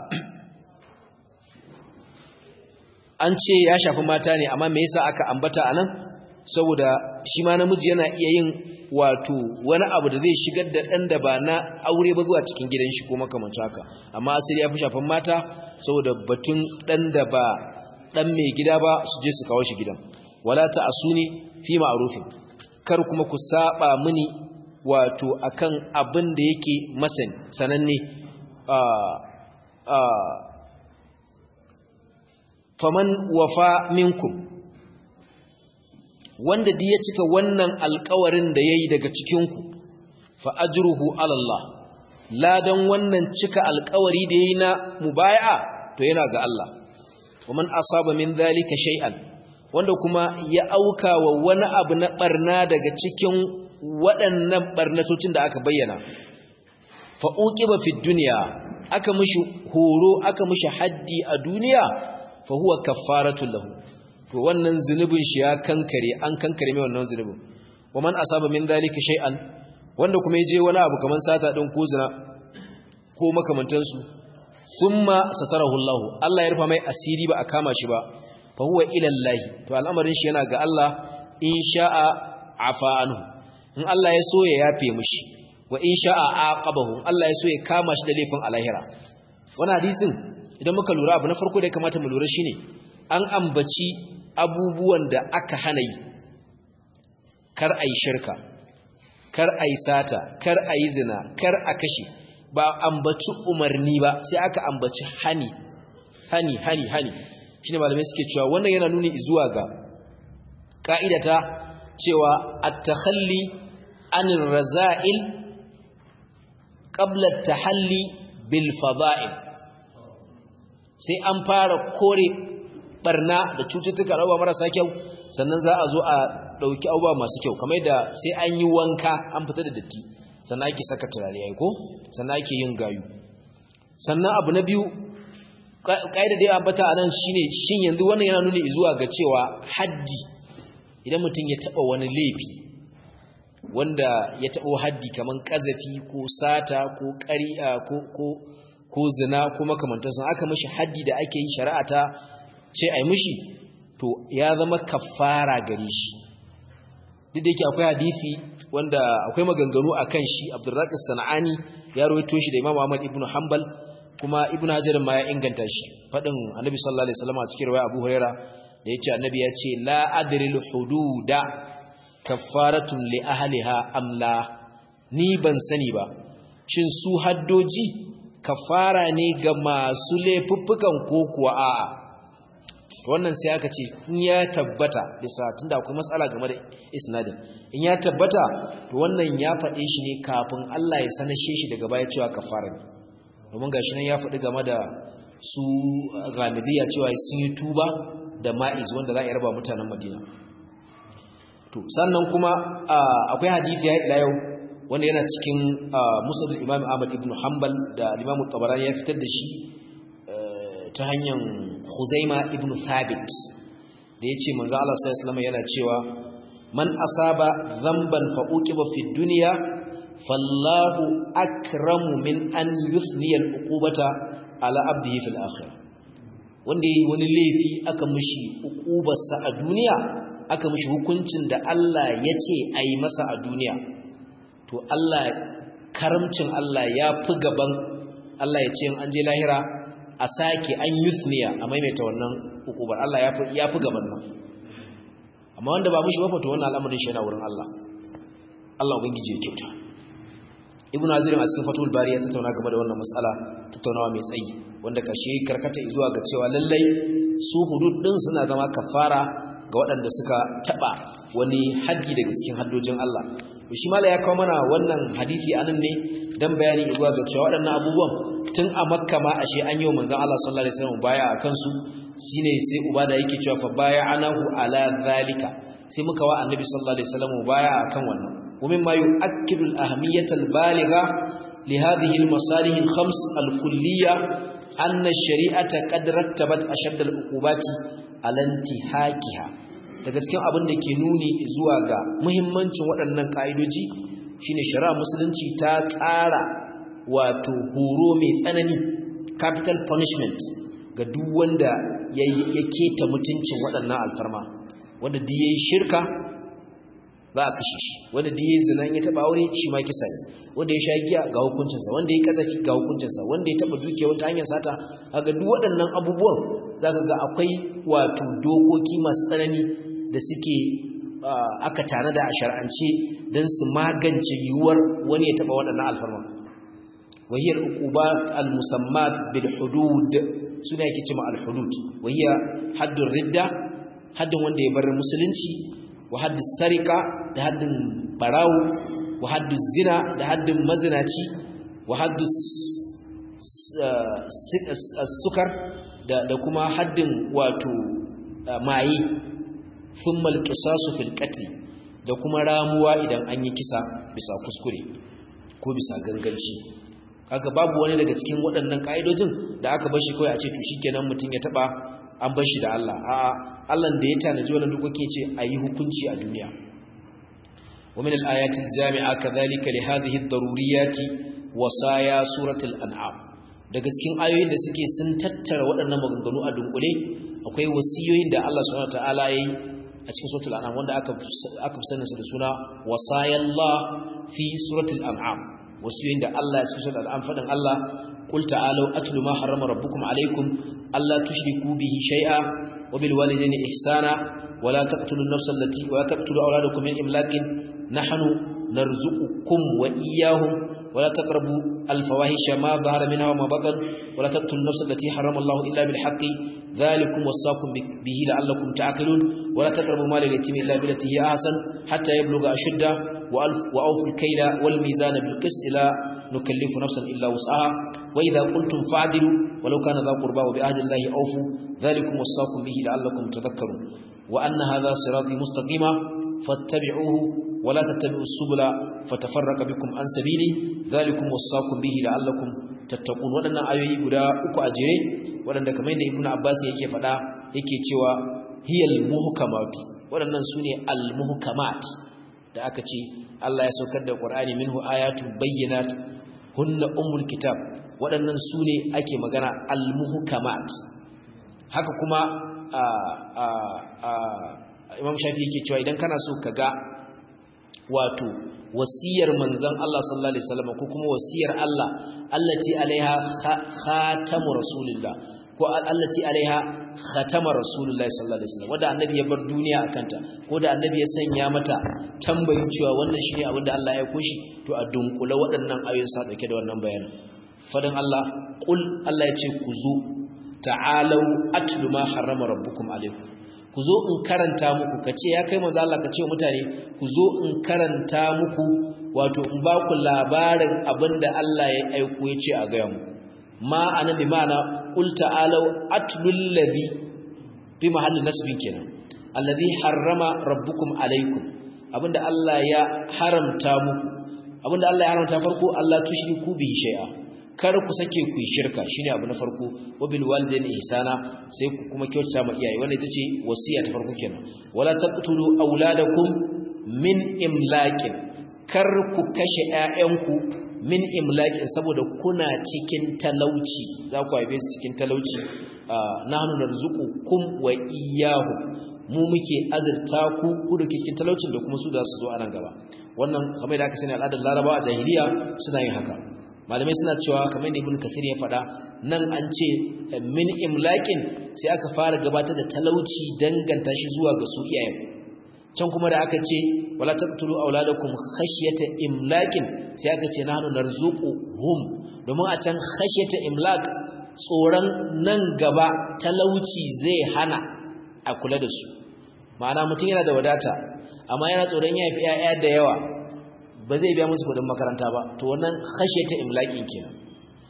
an ce ya shafi mata ne amma me yasa aka ambata anan saboda shi ma namiji yana iya yin wato wani abu da zai shigar da ɗan da ba na aure ba zuwa cikin gidan shi ko makamancin haka amma asali ya fi shafan mata saboda batun ɗan da ba ɗan mai gida ba su je su kawo shi gidan wala ta asuni fi ma'rufin kar kuma ku saba mini wato akan abin da yake masani sananne faman wafa minkum wanda duk ya cika wannan alkawarin da yayi daga cikinku fa ajruhu ala Allah ladan wannan cika alkawari da yayi na mubay'a to yana ga Allah waman asaba min zalika shay'an wanda kuma ya auka wa wani abu na barna daga cikin waɗannan barnatocin da aka bayyana fa uqiba fi dunya aka mishi horo aka mishi haddi a duniya fa huwa kaffaratul lahu to wannan zunubin shi ya kankare an kankare mai wannan zunubin waman asaba min dalika shay'an wanda kuma yaje wani abu kaman sata din ko zina ko makamantan su thumma satarahu Allah Allah ya rufa mai asiri ba a kama shi ba fa huwa ila Allah to al'amarin shi yana ga Allah in sha'a afa anhu in Allah ya so ya yafe mishi wa in sha'a aqabahu Allah ya so ya kama shi da laifin alahira wannan hadisin idan muka lura abu na farko da ya kamata mu lura shine an ambaci abubuwan da aka hana yi kar a yi shirka kar a yi sata kar a yi zina kar a kashe ba ambaci umarni ba sai aka ambaci hani hani hani hani shine malamai suke cewa wannan yana nuni zuwa ga ka'idata cewa at-takhalli anir raza'il qabla at-tahalli bil fada'il sai an fara kore barna da cututtuka da marasa kyau sannan za a zo a dauki abubuwa masu kyau kamar da sai an yi wanka an fita da datti sannan ake saka turare yayi ko sannan ake yin gayu sannan abu na biyu kaida da ya ambata anan shine shin yanzu wannan yana nuni zuwa ga cewa haddi idan mutum ya taba wani laifi wanda ya taba haddi kaman kazafi ko sata ko ƙari'a ko ko ko zina ko makamantansu aka mishi haddi da ake yi shari'a ta ce ai mishi to ya zama kafara gare shi duk da yake akwai hadisi wanda akwai maganganu akan shi Abdurrazzaq Sanani ya rawaito shi da Imam Ahmad ibn Hanbal kuma Ibn Hajar ma ya inganta shi fadin Annabi sallallahu alaihi wasallam a cikin riwaya Abu Huraira da yace Annabi ya ce la adril hududa kaffaratun li ahliha amla ni ban sani ba shin su haddoji kafara ne ga masu laifuffukan ko kuwa a'a wannan sai aka ce in ya tabbata bisa tunda akwai matsala game da isnadin in ya tabbata to wannan ya faɗe shi ne kafin Allah ya sanashe shi daga baya cewa kafara ne domin gashi nan ya faɗi game da su ghamidiyya cewa sun yi tuba da ma'iz wanda za a yarba mutanen Madina to sannan kuma akwai hadisi ya ila yau wanda yana cikin musnad Imam Ahmad ibn Hanbal da Imam Tabarani ya fitar da shi ta hanyar Khuzaima ibn Thabit da yace manzo Allah sallallahu alaihi yana cewa man asaba dhanban fa uqiba fi dunya fallahu akramu min an yuthniya al-uqubata ala abdihi fil akhirah wanda yayi wani laifi aka mishi uqubarsa a duniya aka mishi hukuncin da Allah ya ce ayi masa a duniya to Allah karamcin Allah ya fi gaban Allah ya ce an je lahira a sake an yusniya a maimaita wannan hukubar Allah ya fi gaban nan amma wanda ba mushi wafa to wannan al'amarin shi yana wurin Allah Allah ubangiji ya kyauta ibnu azir a cikin fatul bari ya tattauna game da wannan mas'ala tattaunawa mai tsayi wanda karshe karkata zuwa ga cewa lallai su hudud din suna zama kafara ga waɗanda suka taba wani haddi daga cikin haddojin Allah shi mala ya kawo mana wannan hadisi anan ne dan bayani zuwa ga cewa waɗannan abubuwan tun a makka ma ashe an yi wa manzon Allah sallallahu alaihi wasallam baya a kansu shine sai ubada yake cewa fa baya anahu ala zalika sai muka wa annabi sallallahu alaihi wasallam baya akan wannan ومما يؤكد الأهمية البالغة لهذه المصالح الخمس الكلية أن الشريعة قد رتبت أشد العقوبات على انتهاكها daga cikin abin da ke nuni zuwa ga muhimmancin waɗannan ƙa'idoji shine shari'a musulunci ta tsara wato horo mai tsanani capital punishment ga duk wanda ya keta mutuncin waɗannan alfarma wanda duk yayi shirka za a kashe shi wanda da ya zina ya taba aure shi ma kisa ne wanda ya sha giya ga hukuncinsa wanda ya kasafi ga hukuncinsa wanda ya taba dukiya wata hanyar sata kaga duk waɗannan abubuwan zaka ga akwai wato dokoki masu tsanani da suke aka tanada a shar'ance don su magance yiwuwar wani ya taba waɗannan alfarma wahiyar uqubat al-musammat bil hudud suna yake cewa al-hudud wahiya haddun ridda haddin wanda ya bar musulunci wa haddin sarika da haddin barawo wa haddin zina da haddin mazinaci wa haddin sukar da kuma haddin wato maye thumma alqisasu fil qatl da kuma ramuwa idan an yi kisa bisa kuskure ko bisa ganganci kaga babu wani daga cikin waɗannan kaidojin da aka bar shi kawai a ce to shikenan mutun ya taba an bar shi da Allah a'a Allah da ya tanaji wannan dokoki ce ayi hukunci a duniya wa min al-ayati al-jami'a kadhalika li hadhihi ad-daruriyat wasaya suratul an'am daga cikin ayoyin da suke sun tattara waɗannan maganganu a dunkule akwai wasiyoyin da Allah subhanahu wataala yayi a cikin suratul an'am wanda aka aka sanin su da suna wasayallah fi suratul an'am wasiyoyin da Allah ya cikin suratul an'am fadin Allah qul ta'alu atlu ma harrama rabbukum alaykum alla tushriku bihi shay'a wa bil walidayni ihsana wa la taqtulu an-nafsa allati wa la taqtulu awladakum min imlaqin nahnu narzuqukum wa iyyahum ولا تقربوا الفواحش ما ظهر منها وما بطن ولا تقتلوا النفس التي حرم الله إلا بالحق ذلكم وصاكم به لعلكم تعقلون ولا تقربوا مال اليتيم إلا بالتي هي أحسن حتى يبلغ أشده وأوفوا الكيل والميزان بالقسط لا نكلف نفسا إلا وسعها وإذا قلتم فاعدلوا ولو كان ذا قربى وبعهد الله أوفوا ذلكم وصاكم به لعلكم تذكرون وأن هذا صراطي مستقيما فاتبعوه ولا تتبعوا السبل فتفرق بكم عن سبيلي ذلكم وصاكم به لعلكم تتقون waɗannan ayoyi guda uku a jere waɗanda kamar yadda ibnu abbas yake faɗa yake cewa hiyal muhkamat waɗannan sune al muhkamat da aka ce Allah ya saukar da Qur'ani minhu ayatun bayyinat hunna ummul kitab waɗannan sune ake magana al muhkamat haka kuma Imam Shafi yake cewa idan kana so ka ga wato wasiyar manzon Allah sallallahu alaihi wasallam ko kuma wasiyar Allah allati alaiha khatamu rasulillah ko allati alaiha khatama rasulullah sallallahu alaihi wasallam wanda annabi ya bar duniya akanta ko da annabi ya sanya mata tambayi cewa wannan shine abin da Allah ya koshi to a dunkula waɗannan ayoyin sa dauke da wannan bayanin fadan Allah qul Allah ya ce ku zo ta'alu atlu ma harrama rabbukum alaikum ku zo in karanta muku ka ce ya kai manzo Allah ka ce mutane ku zo in karanta muku wato in ba ku labarin abinda Allah ya aiko ya ce a gaya mu ma ana bi ma'ana qul ta'alu atlul ladhi bi mahallin nasbin kenan alladhi harrama rabbukum alaikum abinda Allah ya haramta muku abinda Allah ya haramta farko Allah tushriku bihi shay'a kar ku sake ku yi shirka shine abu na farko wabil walidaini ihsana sai ku kuma kyautata ma iyaye wannan ita ce wasiya ta farko kenan wala taqtulu auladakum min imlaqin kar ku kashe ƴaƴanku min imlaqin saboda kuna cikin talauci za ku haife su cikin talauci nahnu narzuqukum wa iyyahum mu muke azurta ku ku da cikin talaucin da kuma su da su zo a nan gaba wannan kamar da aka sani al'adar larabawa a jahiliya suna yin haka malamai suna cewa kamar da ibn kasir ya faɗa nan an ce min imlaƙin sai aka fara gabatar da talauci danganta shi zuwa ga su iyayen can kuma da aka ce wala taqtulu auladakum khashyata imlaqin sai aka ce nahnu narzuquhum domin a can khashyata imlaq tsoron nan gaba talauci zai hana a kula da su ma'ana mutum yana da wadata amma yana tsoron ya fi 'ya'ya da yawa ba zai biya musu kudin makaranta ba to wannan khashe ta imlaƙin kenan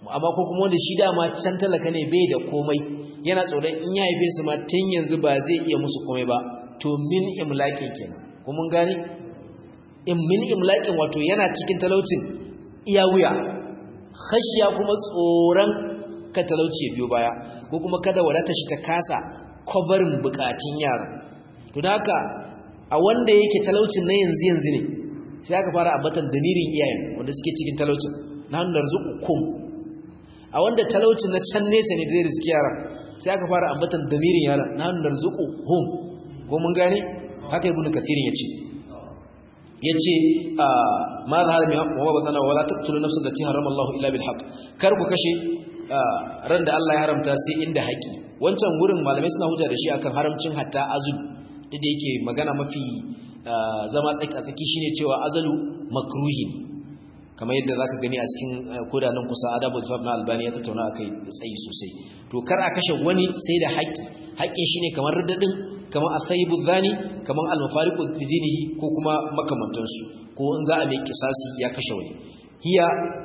amma ko kuma wanda shi dama can talaka ne bai da komai yana tsoron in ya haife su ma tun yanzu ba zai iya musu komai ba to min imlaƙin kenan ko mun gane in min imlaƙin wato yana cikin talaucin iya wuya khashiya kuma tsoron ka talauci biyo baya ko kuma kada wadata shi ta kasa kwabarin bukatun yara to da haka a wanda yake talaucin na yanzu yanzu ne sai aka fara ambatan damirin iyayen wanda suke cikin talaucin na hannun kum a wanda talaucin na can nesa ne da zai riski yara sai aka fara ambatan damirin yara na hannun hum ko mun gane haka ibnu kathirin yace yace ma zahara min haqqi wa batana wala taqtulu nafsan allati harrama Allah illa bil haqq kar ku kashe ran da Allah ya haramta sai inda haƙi wancan gurin malamai suna hujja da shi akan haramcin hatta azul da yake magana mafi zama tsaki a tsaki shine cewa azalu makruhi kamar yadda zaka gani a cikin kodanan kusa adabu zafaf na albani ya tattauna akai da tsayi sosai to kar a kashe wani sai da haƙi haƙin shine kamar raddadin kamar asayibu zani kamar almufariqu dinihi ko kuma makamantansu ko in za a mai kisasi ya kashe wani hiya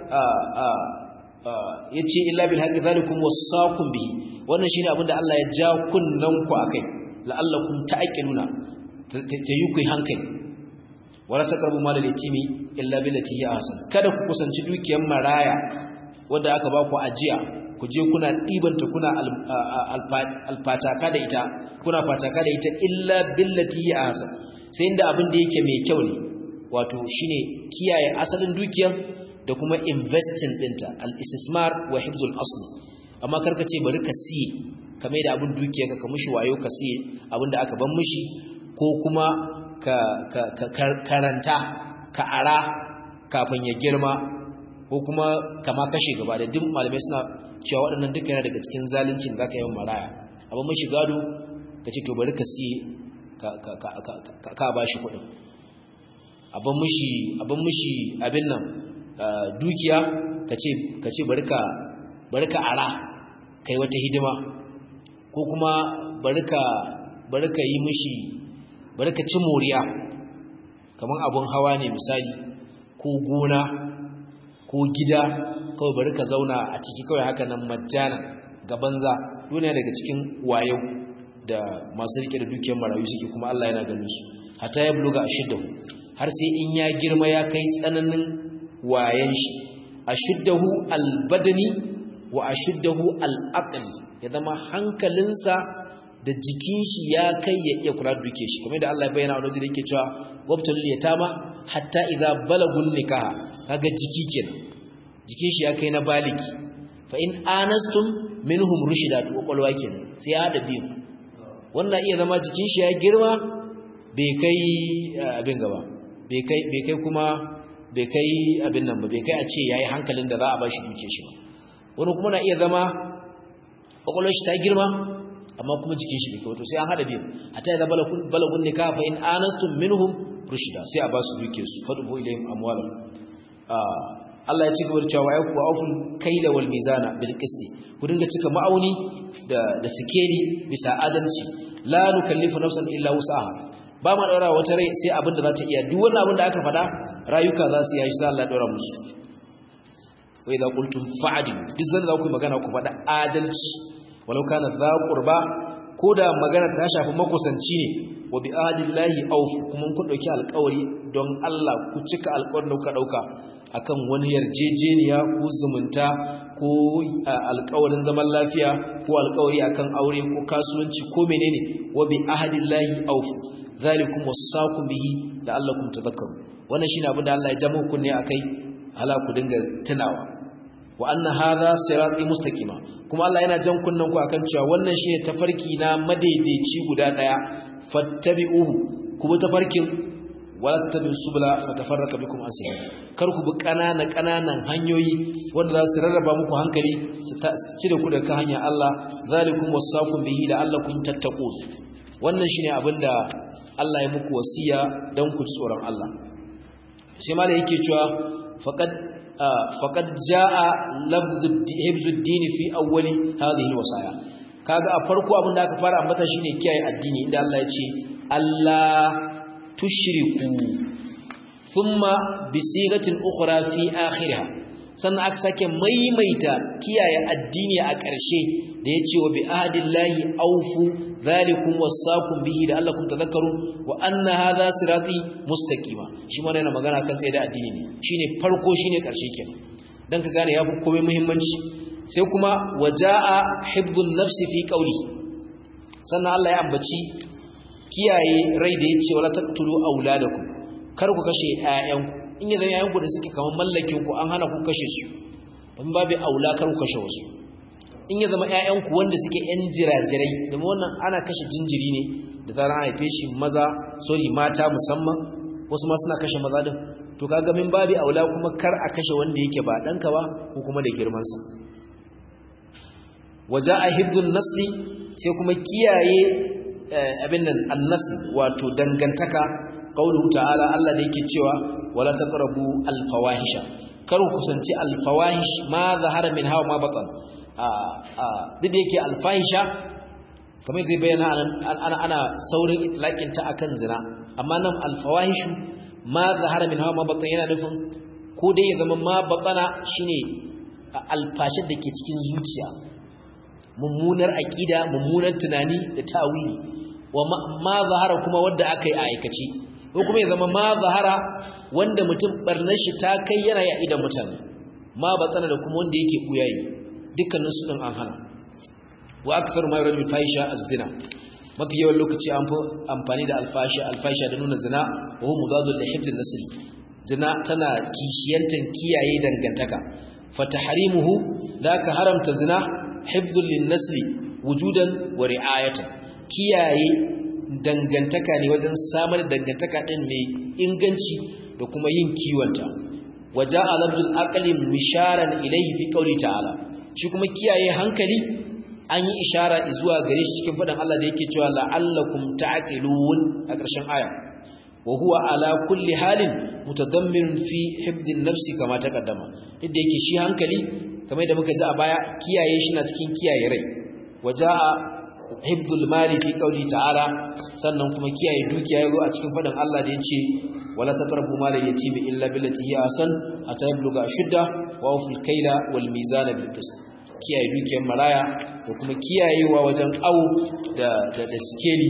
yace illa bil haqqi zalikum wasaqum bihi wannan shine abinda Allah ya ja kunnan ku akai la'allakum ta'qiluna tayi ku hankali wala taqrabu mal al-yatimi illa billati hi ahsan kada ku kusanci dukiyar maraya wanda aka ba ku ajiya ku je kuna dibanta kuna alfataka da ita kuna fataka da ita illa billati hi ahsan sai inda abin da yake mai kyau ne wato shine kiyaye asalin dukiyar da kuma investing dinta al-istismar wa hifzul asl amma karka ce bari ka siye kamar da abin dukiyarka ka mushi wayo ka siye abin da aka ban mushi ko kuma ka, ka, ka karanta ka ara kafin ya girma ko kuma kama kashe gaba da duk malamai suna cewa waɗannan duka yana daga cikin zalunci da zaka yi maraya abin mushi gado ka ce to bari ka siye ka, ka, ka, ka, ka, ka ba shi kuɗin abin mushi abin mushi abin nan dukiya ka ce bari ka ara kai wata hidima ko kuma bari ka yi mishi bari ka ci moriya kamar abun hawa ne misali ko gona ko gida kawai bari ka zauna a ciki kawai haka nan majjana ga banza duniya daga cikin wayo da masu rike da dukiyar marayu suke kuma Allah yana ganin su hata ya buluga ashiddahu har sai in ya girma ya kai tsananin wayan shi ashuddahu albadani wa ashuddahu alaqli ya zama hankalinsa da jikin shi ya kai ya iya kula da duke shi kamar da Allah ya bayyana a wajen da yake cewa wabtul yatama hatta idza balagun nikaha kaga jiki kenan jikin shi ya kai na baliki fa in anastum minhum rushida to kwakwalwa kenan sai ya hada biyu wannan iya zama jikin shi ya girma bai kai abin gaba bai kai bai kai kuma bai kai abin nan ba bai kai a ce yayi hankalin da za a bashi duke shi ba wani kuma na iya zama kwakwalwar shi ta girma amma kuma jikin shi bai kai wato sai an hada biyu hatta idza balagun balagun nikah fa in anastum minhum rushida sai a ba su duke su fadu ilayhim amwalam Allah ya ci gaba da cewa wa auful kaila wal mizana bil qisti ku dinga cika ma'auni da da sikeli bisa adalci la nukallifu nafsan illa wus'aha ba ma daura wata rai sai abin da za ta iya duk wannan abin da aka faɗa rayuka za su yi sai Allah ya daura musu wa idza qultum fa'dilu duk zan za ku magana ku faɗa adalci walau kana za qurba ko da magana ta shafi makusanci ne wa bi ahdillahi awfu kuma kun dauki alƙawari don Allah ku cika alƙawarin da kuka dauka akan wani yarjejeniya ko zumunta ko alƙawarin zaman lafiya ko alƙawari akan aure ko kasuwanci ko menene wa bi ahdillahi awfu zalikum wasaqu bihi la'allakum tadhakkarun wannan shine abin da Allah ya jama kunne akai hala ku dinga tunawa wa anna hadha sirati mustaqima kuma Allah yana jan kunnen ku akan cewa wannan shine tafarki na madaidaici guda daya fattabi'uhu ku bi tafarkin wala tattabi'u subula fatafarraqu bikum an sabil kar ku bi kanana kananan hanyoyi wanda za su rarraba muku hankali su cire ku daga hanyar Allah zalikum wasaqum bihi la'allakum tattaqun wannan shine abinda Allah ya muku wasiya dan ku tsoron Allah sai malai yake cewa faqad faqad jaa lafdhu hibzuddin fi awwali hadhihi alwasaya kaga a farko abin da aka fara ambata shine kiyaye addini inda Allah ya ce Allah tushriku thumma bi sigatin ukhra fi akhirha sannan aka sake maimaita kiyaye addini a ƙarshe da ya ce wa bi ahdillahi aufu zalikum wasaqum bihi da allakum tadhakkarun wa anna hadha sirati mustaqima shi ma yana magana kan tsaye da addini ne shine farko shine ƙarshe kenan dan ka gane yafi komai muhimmanci sai kuma waja'a hibdun nafsi fi qawli sannan Allah ya ambaci kiyaye rai da yace wala taqtulu auladakum kar ku kashe ƴaƴanku in ya zama ƴaƴanku da suke kaman mallakin ku an hana ku kashe su ban babu aula kar ku kashe wasu in ya zama ƴaƴanku wanda suke ƴan jirajirai da wannan ana kashe jinjiri ne da zaran haife shi maza sorry mata musamman wasu ma suna kashe maza din to kaga min babu aula kuma kar a kashe wanda yake ba danka ba ko kuma da girman sa waja'a hibdun nasli sai kuma kiyaye abin nan annasl wato dangantaka qauluhu ta'ala Allah da yake cewa wala taqrabu alfawahisha kar ku kusanci alfawahish ma zahara min hawa ma batan a a duk da yake alfahisha kamar zai bayyana ana ana saurin itlaqin ta akan zina amma nan alfawahishu ma zahara min hawa ma batan yana nufin ko dai ya zama ma batana shine alfashar da ke cikin zuciya mummunar aqida mummunar tunani da tawili wa ma zahara kuma wanda aka yi a aikace ko kuma ya zama ma zahara wanda mutum barnar shi ta kai yana ya idan mutane ma batsana da kuma wanda yake buyayi dukkanin su din an hana wa akthar ma yuradu fahisha az-zina mafi yawan lokaci an fi amfani da alfasha alfasha da nuna zina wa huwa mudadul li hifdhin nasl zina tana kishiyantan kiyaye dangantaka fatahrimuhu da ka haramta zina hifdhul lin-nasli wujudan wa ri'ayatan kiyaye dangantaka ne wajen samar da dangantaka din mai inganci da kuma yin kiwonta waja alabdul aqli misharan ilayhi fi qawli ta'ala shi kuma kiyaye hankali an yi ishara zuwa gare shi cikin fadan Allah da yake cewa la'allakum ta'qilun a ƙarshen aya wa huwa ala kulli halin mutadammin fi hibdin nafsi kama taqaddama duk da yake shi hankali kamar da muka ji a baya kiyaye shi na cikin kiyaye rai waja'a hibdul mali fi qawli ta'ala sannan kuma kiyaye dukiya yazo a cikin fadan Allah da yace wala taqrabu malal yatimi illa billati hi ahsan hatta yabluga ashudda wa awful kayla wal mizana bil qist kiyaye dukiyar maraya da kuma kiyayewa wajen au da da, da skeli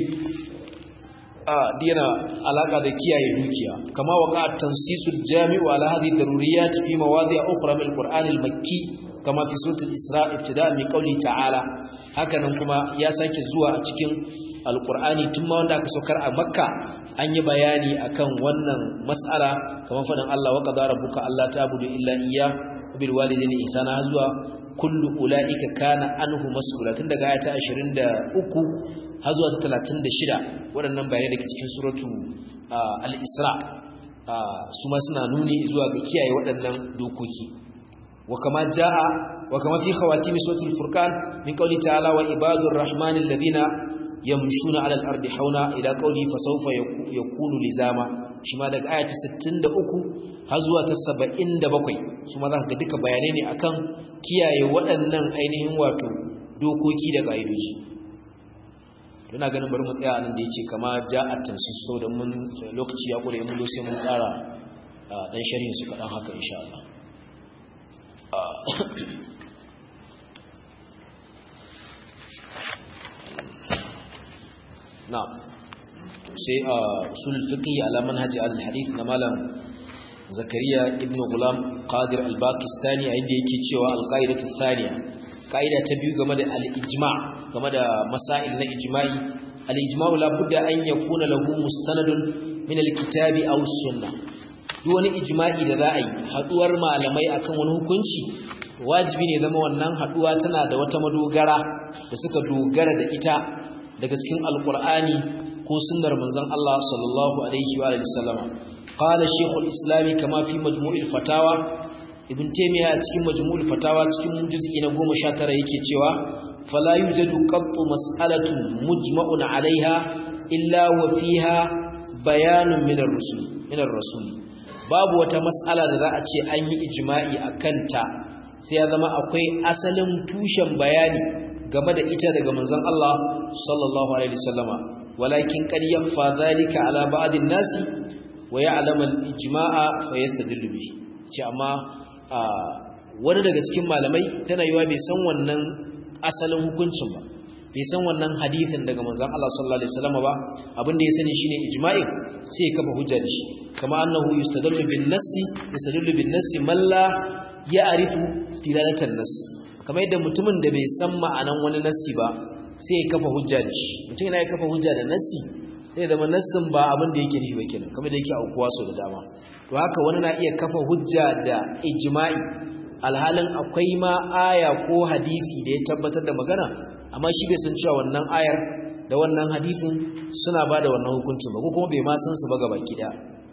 a dina alaka da kiyaye dukiya kama waqa tansisul jami'u ala hadhihi daruriyat fi mawadi' ukhra min al-qur'an al-makki kama fi suratul isra ibtida' min qawli ta'ala hakanan kuma ya sake zuwa a cikin alqur'ani tun ma wanda aka saukar a makka an yi bayani akan wannan mas'ala kamar faɗin Allah wa qadara rabbuka alla ta'budu illa iyyah wa bil walidayni ihsana zuwa kullu ulaika kana anhu mas'ula tun daga ayata 23 har zuwa ta 36 waɗannan bayanai daga cikin suratu al-isra su ma suna nuni zuwa ga kiyaye waɗannan dokoki وكما جاء وكما في خواتيم سورة الفرقان من قوله تعالى وعباد الرحمن الذين يمشون على الأرض حونا إلى قوله فسوف يكون لزاما شما دك آية 63 هزوة 77 ثم ذاك دك بيانين أكن kiyaye waɗannan ainihin wato dokoki da ƙa'idoji ina ganin bari mu tsaya nan da yace kama ja'at tansis so da mun lokaci ya kure mun sai mun ƙara dan sharhin su kadan haka insha Allah na'am sai a usul fiqh ala manhaj al-hadith na malam zakariya ibn gulam qadir al-pakistani a inda yake cewa al-qaidatu thaniya kaida ta biyu game da al-ijma' game da masail na ijma'i al-ijma'u la budda an yakuna lahu mustanadun min al-kitabi aw sunnah duk wani ijma'i da za a yi haduwar malamai akan wani hukunci wajibi ne zama wannan haduwa tana da wata madogara da suka dogara da ita daga cikin alqur'ani ko sunnar manzon Allah sallallahu alaihi wa sallama qala shaykhul islam kama fi majmu'il fatawa ibn taymiya cikin majmu'ul fatawa cikin juz'i na 19 yake cewa fala yujadu qattu mas'alatun mujma'un 'alayha illa wa fiha bayanun min ar-rusul min ar-rasul babu wata mas'ala da za a ce an yi ijma'i akan ta sai ya zama akwai asalin tushen bayani game da ita daga manzon Allah sallallahu alaihi wasallama walakin qad yakhfa dhalika ala ba'd an-nasi wa ya'lamu al-ijma'a fa yastadillu bihi ce amma wani daga cikin malamai tana yiwa bai san wannan asalin hukuncin ba bai san wannan hadithin daga manzon Allah sallallahu alaihi wasallam ba abinda ya sani shine ijma'i sai ya kafa hujja da shi kama annahu yustadallu bin nassi yustadallu bin nassi man la ya'rifu dilalatan nass kamar yadda mutumin da bai san ma'anan wani nassi ba sai ya kafa hujja da shi mutum yana ya kafa hujja da nassi sai da nassin ba abin da yake nufi ba kenan kamar da yake aukuwa so da dama to haka wani na iya kafa hujja da ijma'i alhalin akwai ma aya ko hadisi da ya tabbatar da magana amma shi bai san cewa wannan ayar da wannan hadisin suna ba da wannan hukuncin ba ko kuma bai ma san su ba gaba kida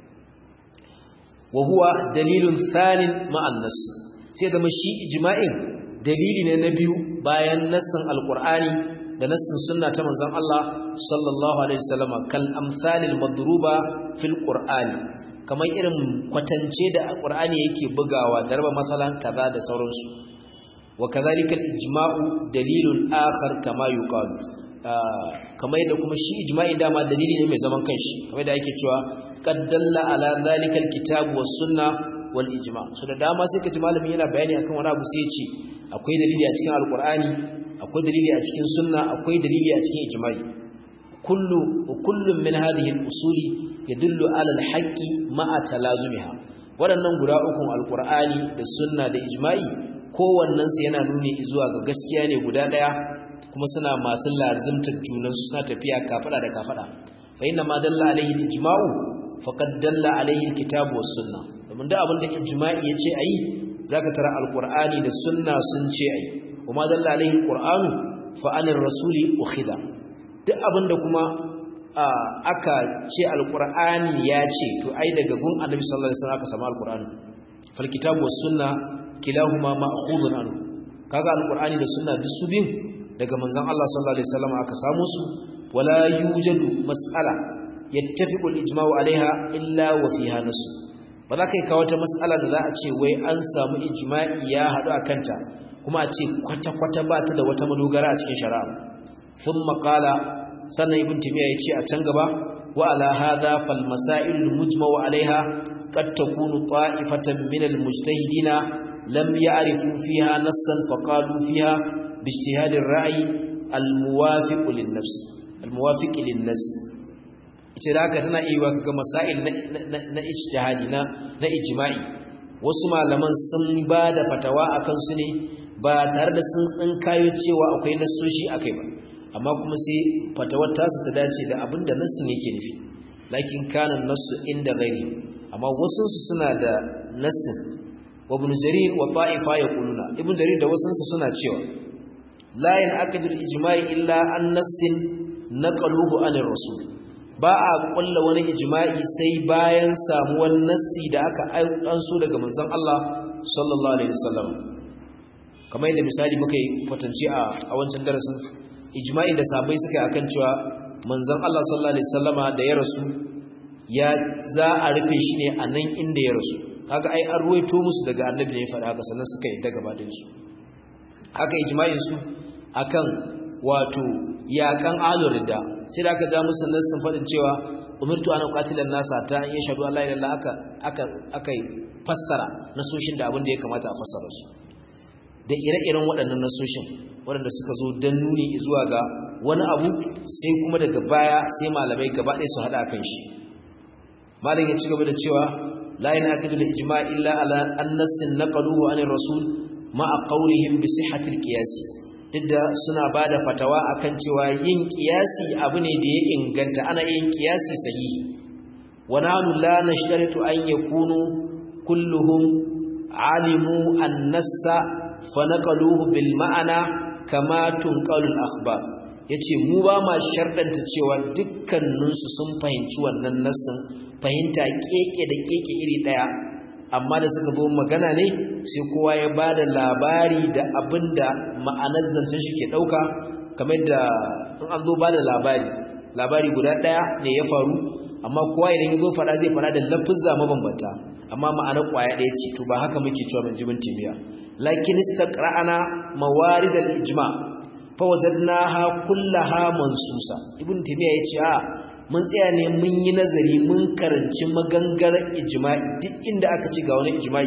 wa huwa dalilun thanin ma'an nas sai da shi ijma'in dalili ne na biyu bayan nassin alqur'ani da nassin sunna ta manzon Allah sallallahu alaihi wasallam kal amsalil madruba fil qur'ani kamar irin kwatance da qur'ani yake bugawa darba masalan kaza da sauransu wa kadhalika al ijma'u dalilun akhar kama yuqalu kamar yadda kuma shi ijma'i dama dalili ne mai zaman kanshi kamar yadda ake cewa qad dalla ala dhalika al kitab was sunna wal ijma' so da dama sai kaji malami yana bayani akan wani abu sai ya ce akwai dalili a cikin alqur'ani akwai dalili a cikin sunna akwai dalili a cikin ijma'i kullu kullun min hadhihi al-usuli yadullu ala al-haqqi ma'a talazumiha waɗannan guda ukun alqur'ani da sunna da ijma'i kowannen su yana nuni zuwa ga gaskiya ne guda daya kuma suna masu lazimtar junan su suna tafiya kafada da kafada fa inna ma dalla alaihi al-ijma'u faqad dalla alaihi al-kitab was sunna domin da abin da ijma'i yace ayi zaka tara alqur'ani da sunna sun ce ayi وما دل عليه القرآن فعن الرسول أخذا duk abinda kuma aka ce alqur'ani ya ce to ai daga gun annabi sallallahu alaihi wasallam aka samu alqur'ani fal kitabu was sunna kilahuma ma'khudun anhu kaga alqur'ani da sunna duk su bin daga manzon Allah sallallahu alaihi wasallam aka samu su wala yujadu mas'ala yattafiqu al-ijma'u alaiha illa wa fiha nasu ba za ka yi kawo ta mas'ala da za a ce wai an samu ijma'i ya haɗu a kanta kuma a ce kwata-kwata ba ta da wata madogara a cikin shari'a sun makala sannan ibn timiya ya ce a can gaba wa ala hadha fal masail mujma'u alaiha qad takunu ta'ifatan min al mujtahidina lam ya'rifu fiha nassan fa qalu fiha bi ijtihad ar ra'i al muwafiq lin nafs al muwafiq lin nas ita da haka tana iya kaga masail na ijtihadi na na ijma'i wasu malaman sun ba da fatawa akan su ne ba tare da sun tsinkayo cewa akwai nassoshi akai ba amma kuma sai fatawar tasu ta dace da abinda nassin yake nufi lakin kana nassu inda ghairi amma wasu su suna da nassin wa ibn jarir wa ta'ifa yaquluna ibn jarir da wasu su suna cewa la yanaqadu al-ijma'i illa an nassin naqaluhu anir rasul ba a kulla wani ijma'i sai bayan samuwar nassi da aka anso daga manzon Allah sallallahu alaihi wasallam kamar yadda misali muka yi kwatance a wancan darasin ijma'in da sahabbai suka yi akan cewa manzon Allah sallallahu alaihi wasallama da ya rasu ya za a rufe shi ne a nan inda ya rasu kaga ai an ruwaito musu daga annabi ne ya faɗa haka sannan suka yi daga gabaɗin su haka ijma'in su akan wato yaƙan alurida sai da aka ja musu nan sun faɗin cewa umirtu ana qatilan nasa ta in yashhadu an la ilaha illa aka aka aka fassara nasoshin da abin da ya kamata a fassara su da ire-iren waɗannan nasoshin waɗanda suka zo don nuni zuwa ga wani abu sai kuma daga baya sai malamai gaba ɗaya su haɗa kan shi malam ya ci gaba da cewa la yana akadu da ijma illa ala annasin naqaluhu anir rasul ma'a qawlihim bi sihhatil qiyas duk da suna bada fatawa akan cewa yin qiyasi abu ne da ya inganta ana yin qiyasi sahihi wa nahnu la nashtaritu an yakunu kulluhum alimu an-nassa fanaqaluhu bil ma'ana kama tunqalul akhbar yace mu ba ma shardanta cewa dukkaninsu sun fahimci wannan nassin fahimta keke da keke iri daya amma da suka zo magana ne sai kowa ya bada labari da abinda ma'anar zancen shi ke dauka kamar da in an zo bada labari labari guda daya ne ya faru amma kowa idan ya zo fada zai fada da lafuzza mabambanta amma ma'anar kwaya daya ce to ba haka muke cewa min jibin timiya lakin istaqra'ana mawarid al-ijma fa wajadnaha kullaha mansusa ibn timiya yace a mun tsaya ne mun yi nazari mun karanci magangarar ijma'i duk inda aka ci ga wani ijma'i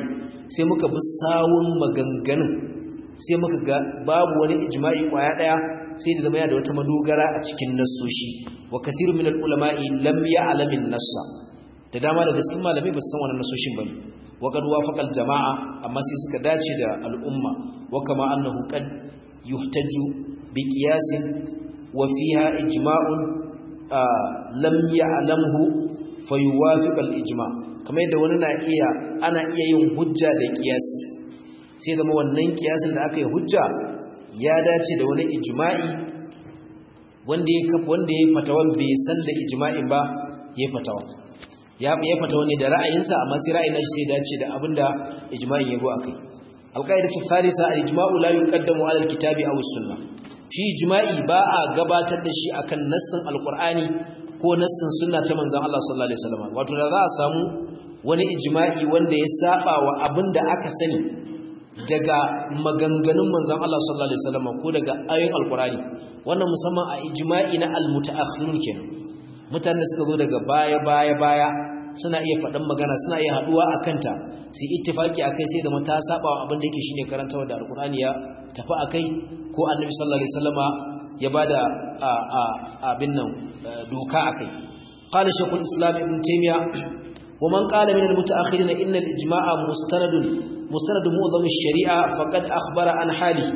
sai muka bi sawun maganganun sai muka ga babu wani ijma'i kwaya daya sai da zama yana da wata madogara a cikin nassoshi wa kathiru min al-ulama'i lam ya'lam an-nassa da dama daga cikin malamai ba su san wannan nassoshin bane wa qad wafaqa al-jama'a amma sai suka dace da al'umma wa kama annahu qad yuhtaju bi qiyasin wa fiha ijma'un lam ya'lamhu fayuwafiq al-ijma' kamar yadda wani na iya ana iya yin hujja da qiyasi sai zama wannan kiyasin da aka yi hujja ya dace da wani ijma'i wanda ya kafa wanda ya fatawan bai san da ijma'in ba ya fatawa ya ya fatawa ne da ra'ayinsa amma sai ra'ayin shi sai dace da abinda ijma'in ya go akai alqaidatu thalitha al-ijma'u la yuqaddamu 'ala al-kitabi aw as-sunnah shi ijma'i ba a gabatar da shi akan nassin alqur'ani ko nassin sunna ta manzon Allah sallallahu alaihi wasallam wato da za a samu wani ijma'i wanda ya saba wa abinda aka sani daga maganganun manzon Allah sallallahu alaihi wasallam ko daga ayoyin alqurani wannan musamman a ijma'i na almutaakhirun kenan mutanen da suka zo daga baya baya baya suna iya faɗan magana suna iya haduwa akan ta su ittifaki akai sai da mata saba wa abin da yake shine karantawa da alqurani ya tafi akai ko annabi sallallahu alaihi wasallama ya bada abin nan doka akai qala shaykhul islam ibn taymiya ومن قال من المتأخرين إن الإجماع مستند مستند معظم الشريعة فقد أخبر عن حاله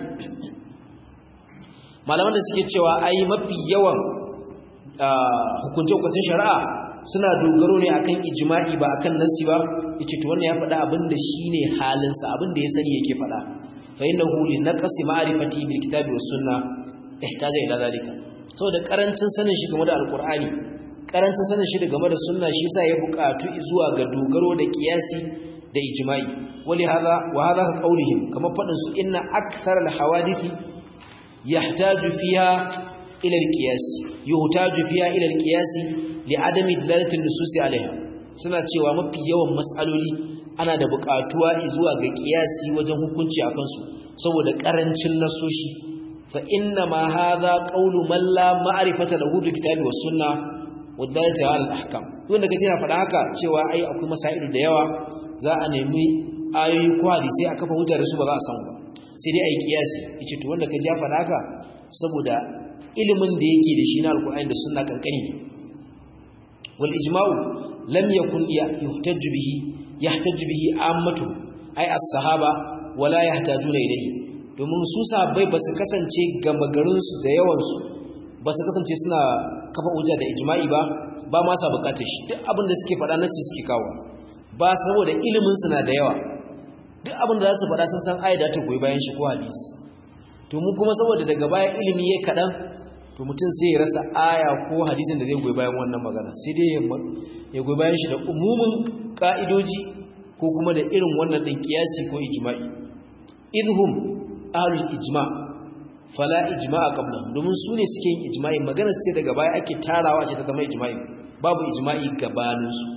malaman da suke cewa ai mafi yawan hukunce-hukuncin shari'a suna dogaro ne akan ijma'i ba akan nasi ba yace to wannan ya faɗa abin da shine halinsa abin da ya sani yake faɗa fa innahu li naqsi ma'rifati bil kitabi was sunna ihtaja ila zalika saboda karancin sanin shi game da alqur'ani karancin sanin shi game da sunna shi yasa ya buƙatu zuwa ga dogaro da kiyasi da ijma'i wali hada wa hada ka qaulihim kama fadin su inna akthar al hawadith yahtaju fiha ila al qiyas yuhtaju fiha ila al qiyas li adami dilalati an nusus alaiha suna cewa mafi yawan mas'aloli ana da buƙatuwa zuwa ga kiyasi wajen hukunci akan su saboda karancin nasoshi fa inna ma hadha qawlu man la ma'rifata lahu bil kitabi was sunnah wadda ala al-ahkam wanda kace na faɗa haka cewa ai akwai masailu da yawa za a nemi ayoyi ko hadisi a kafa hujja da su ba za a samu ba sai dai ai kiyasi yace to wanda kaje ya faɗa haka saboda ilimin da yake da shi na alqur'ani da sunna kankani ne wal ijma'u lam yakun yuhtaju bihi yahtaju bihi ammatu ai as-sahaba wala yahtajuna ilayhi domin su sahabbai ba su kasance gama garin su da yawan su ba su kasance suna kafa hujja da ijma'i ba ba ma sa bukatar shi duk abin da suke faɗa nasi suke kawo ba saboda ilimin suna da yawa duk abin da za su faɗa sun san ayyada ta goyi bayan shi ko hadisi to mu kuma saboda daga baya ilimi ya kaɗan to mutum sai ya rasa aya ko hadisin da zai goyi bayan wannan magana sai dai ya goyi bayan shi da umumin ka'idoji ko kuma da irin wannan ɗin kiyasi ko ijma'i idhum ahlul ijma' fala ijma'a qablahum domin su ne suke yin ijma'i magana ce daga baya ake tarawa ce ta zama ijma'i babu ijma'i gabanin su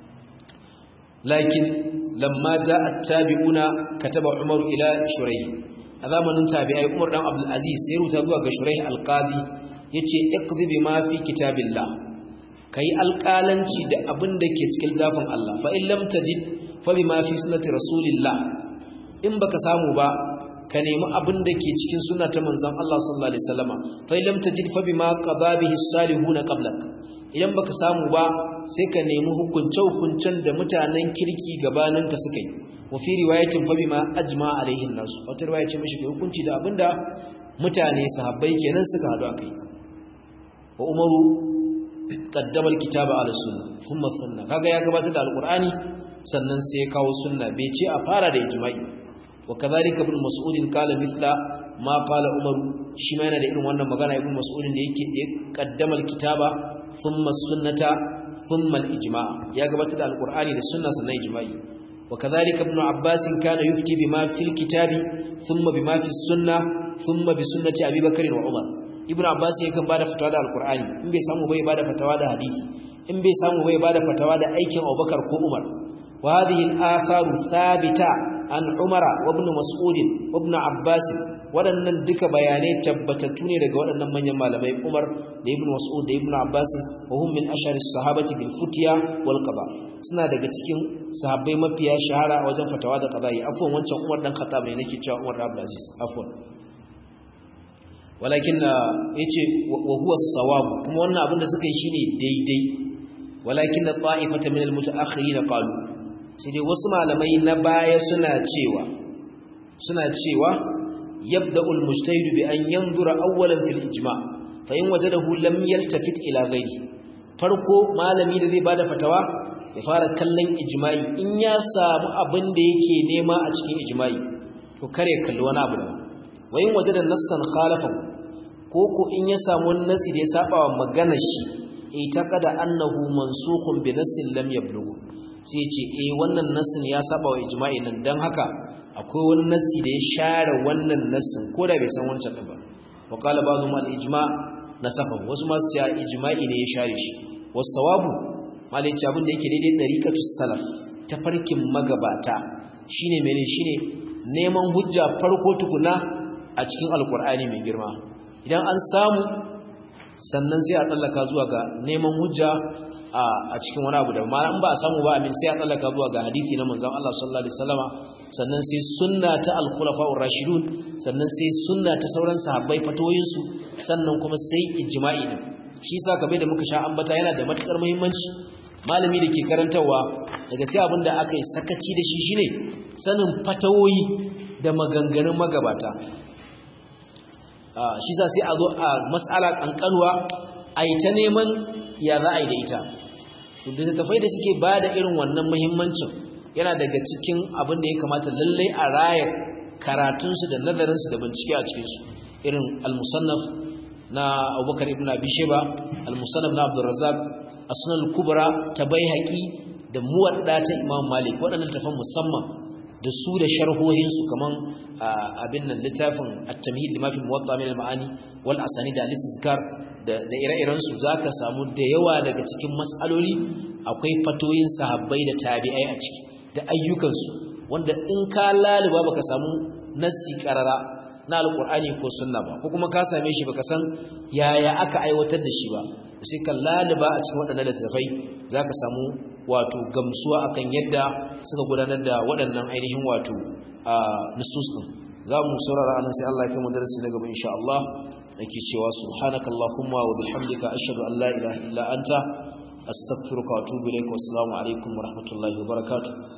lakin lamma ja'a at-tabi'una kataba Umar ila Shurayh a zamanin tabi'ai Umar dan Abdul Aziz sai ruta zuwa ga Shurayh al-Qadi yace iqdi bima fi kitabillah kai alƙalanci da abin da ke cikin zafin Allah fa in lam tajid fa bima fi sunnati rasulillah in baka samu ba ka nemi abin da ke cikin suna ta manzan Allah sallallahu alaihi wasallama fa lam tajid fa bima qada bihi salihuna qablak idan baka samu ba sai ka nemi hukunce hukuncen da mutanen kirki gabanin ka suka yi wa fi riwayatin fa bima ajma alaihi nasu wata riwaya ce mishi hukunci da abinda mutane sahabbai kenan suka hadu akai wa umaru qaddama alkitaba ala sunna thumma sunna kaga ya gabatar da alqur'ani sannan sai ya kawo sunna bai ce a fara da ijma'i وكذلك ابن مسعود قال مثل ما قال عمر shi ma yana da irin wannan magana ibn mas'ud da yake kaddama alkitaba thumma sunnata thumma alijma' ya gabatar da alqur'ani da sunna sannan ijma'i وكذلك ابن عباس كان يفتي بما في الكتاب ثم بما في السنه ثم بسنه ابي بكر وعمر ابن عباس yakan bada fatawa da alqur'ani in bai samu bai bada fatawa da hadisi in bai samu bai bada fatawa da aikin Abubakar ko Umar wa hadhihi al-atharu thabita عن عمر وابن مسعود وابن عباس waɗannan duka bayanai tabbatattu ne daga waɗannan manyan malamai Umar da Ibn Mas'ud da Ibn Abbas wa hum min ashari sahabati bil futiya wal qada suna daga cikin sahabbai mafiya shahara a wajen fatawa da qada'i afwan wancan Umar dan Khattab ne nake cewa Umar Abdul Aziz afwan walakin yace wa huwa as-sawab kuma wannan abin da suka yi shine daidai walakin ta'ifata min al-mutaakhirin qalu sai dai wasu malamai na baya suna cewa suna cewa yabda'ul mujtahid bi an yanzura awwalan fil ijma' fa in wajadahu lam yaltafit ila ghairi farko malami da zai bada fatawa ya fara kallon ijma'i in ya samu abin da yake nema a cikin ijma'i to kare kalli wani abu daban wa in wajada nassan khalafahu ko ko in ya samu wani nasi da ya saba wa maganar shi itaqada annahu mansukhun bi nassin lam yablughu sai ya ce eh wannan nassin ya saba wa ijma'i nan dan haka akwai wani nassi da ya share wannan nassin ko da bai san wancan din ba wa qala ba'dhum al-ijma' nasafa wasu ma su ce ijma'i ne ya share shi was-sawabu malai ce abin da yake daidai dariqatus salaf ta farkin magabata shine mene shine neman hujja farko tukuna a cikin alqur'ani mai girma idan an samu sannan sai a tsallaka zuwa ga neman hujja a cikin wani abu da ma in ba a samu ba amin sai a tsallaka zuwa ga hadisi na manzon Allah sallallahu alaihi wasallama sannan sai sunna ta al-khulafa'ur rashidun sannan sai sunna ta sauran sahabbai fatoyin su sannan kuma sai ijma'i din shi yasa kabe da muka sha ambata yana da matukar muhimmanci malami da ke karantawa daga sai abinda aka yi sakaci da shi shine sanin fatawoyi da maganganun magabata shi sa sai a zo a matsala kankanuwa a yi ta neman ya za a yi da ita littattafai da suke ba da irin wannan muhimmancin yana daga cikin abin da ya kamata lallai a raya karatunsu da nazarinsu da bincike a cikinsu irin al-musannaf na abubakar ibn abi sheba al-musannaf na abdurrazzaq as-sunan kubra ta baihaqi da muwadda ta imam malik waɗannan tafan musamman da su da sharhohinsu kaman abin nan littafin at-tamhid lima fi muwatta min al-ma'ani wal asanid al-istizkar da da ire-iren su zaka samu da yawa daga cikin mas'aloli akwai fatoyin sahabbai da tabi'ai a ciki da ayyukan su wanda in ka laliba baka samu nassi qarara na alqur'ani ko sunna ba ko kuma ka same shi baka san yaya aka aiwatar da shi ba sai ka laliba a cikin waɗannan littafai zaka samu wato gamsuwa akan yadda suka gudanar da waɗannan ainihin wato a nusus din za mu saurara anan sai Allah ya kai mu darasi na gaba insha Allah yake cewa subhanakallahumma wa bihamdika ashhadu an la ilaha illa anta astaghfiruka wa atubu ilaik wa assalamu alaikum wa rahmatullahi wa barakatuh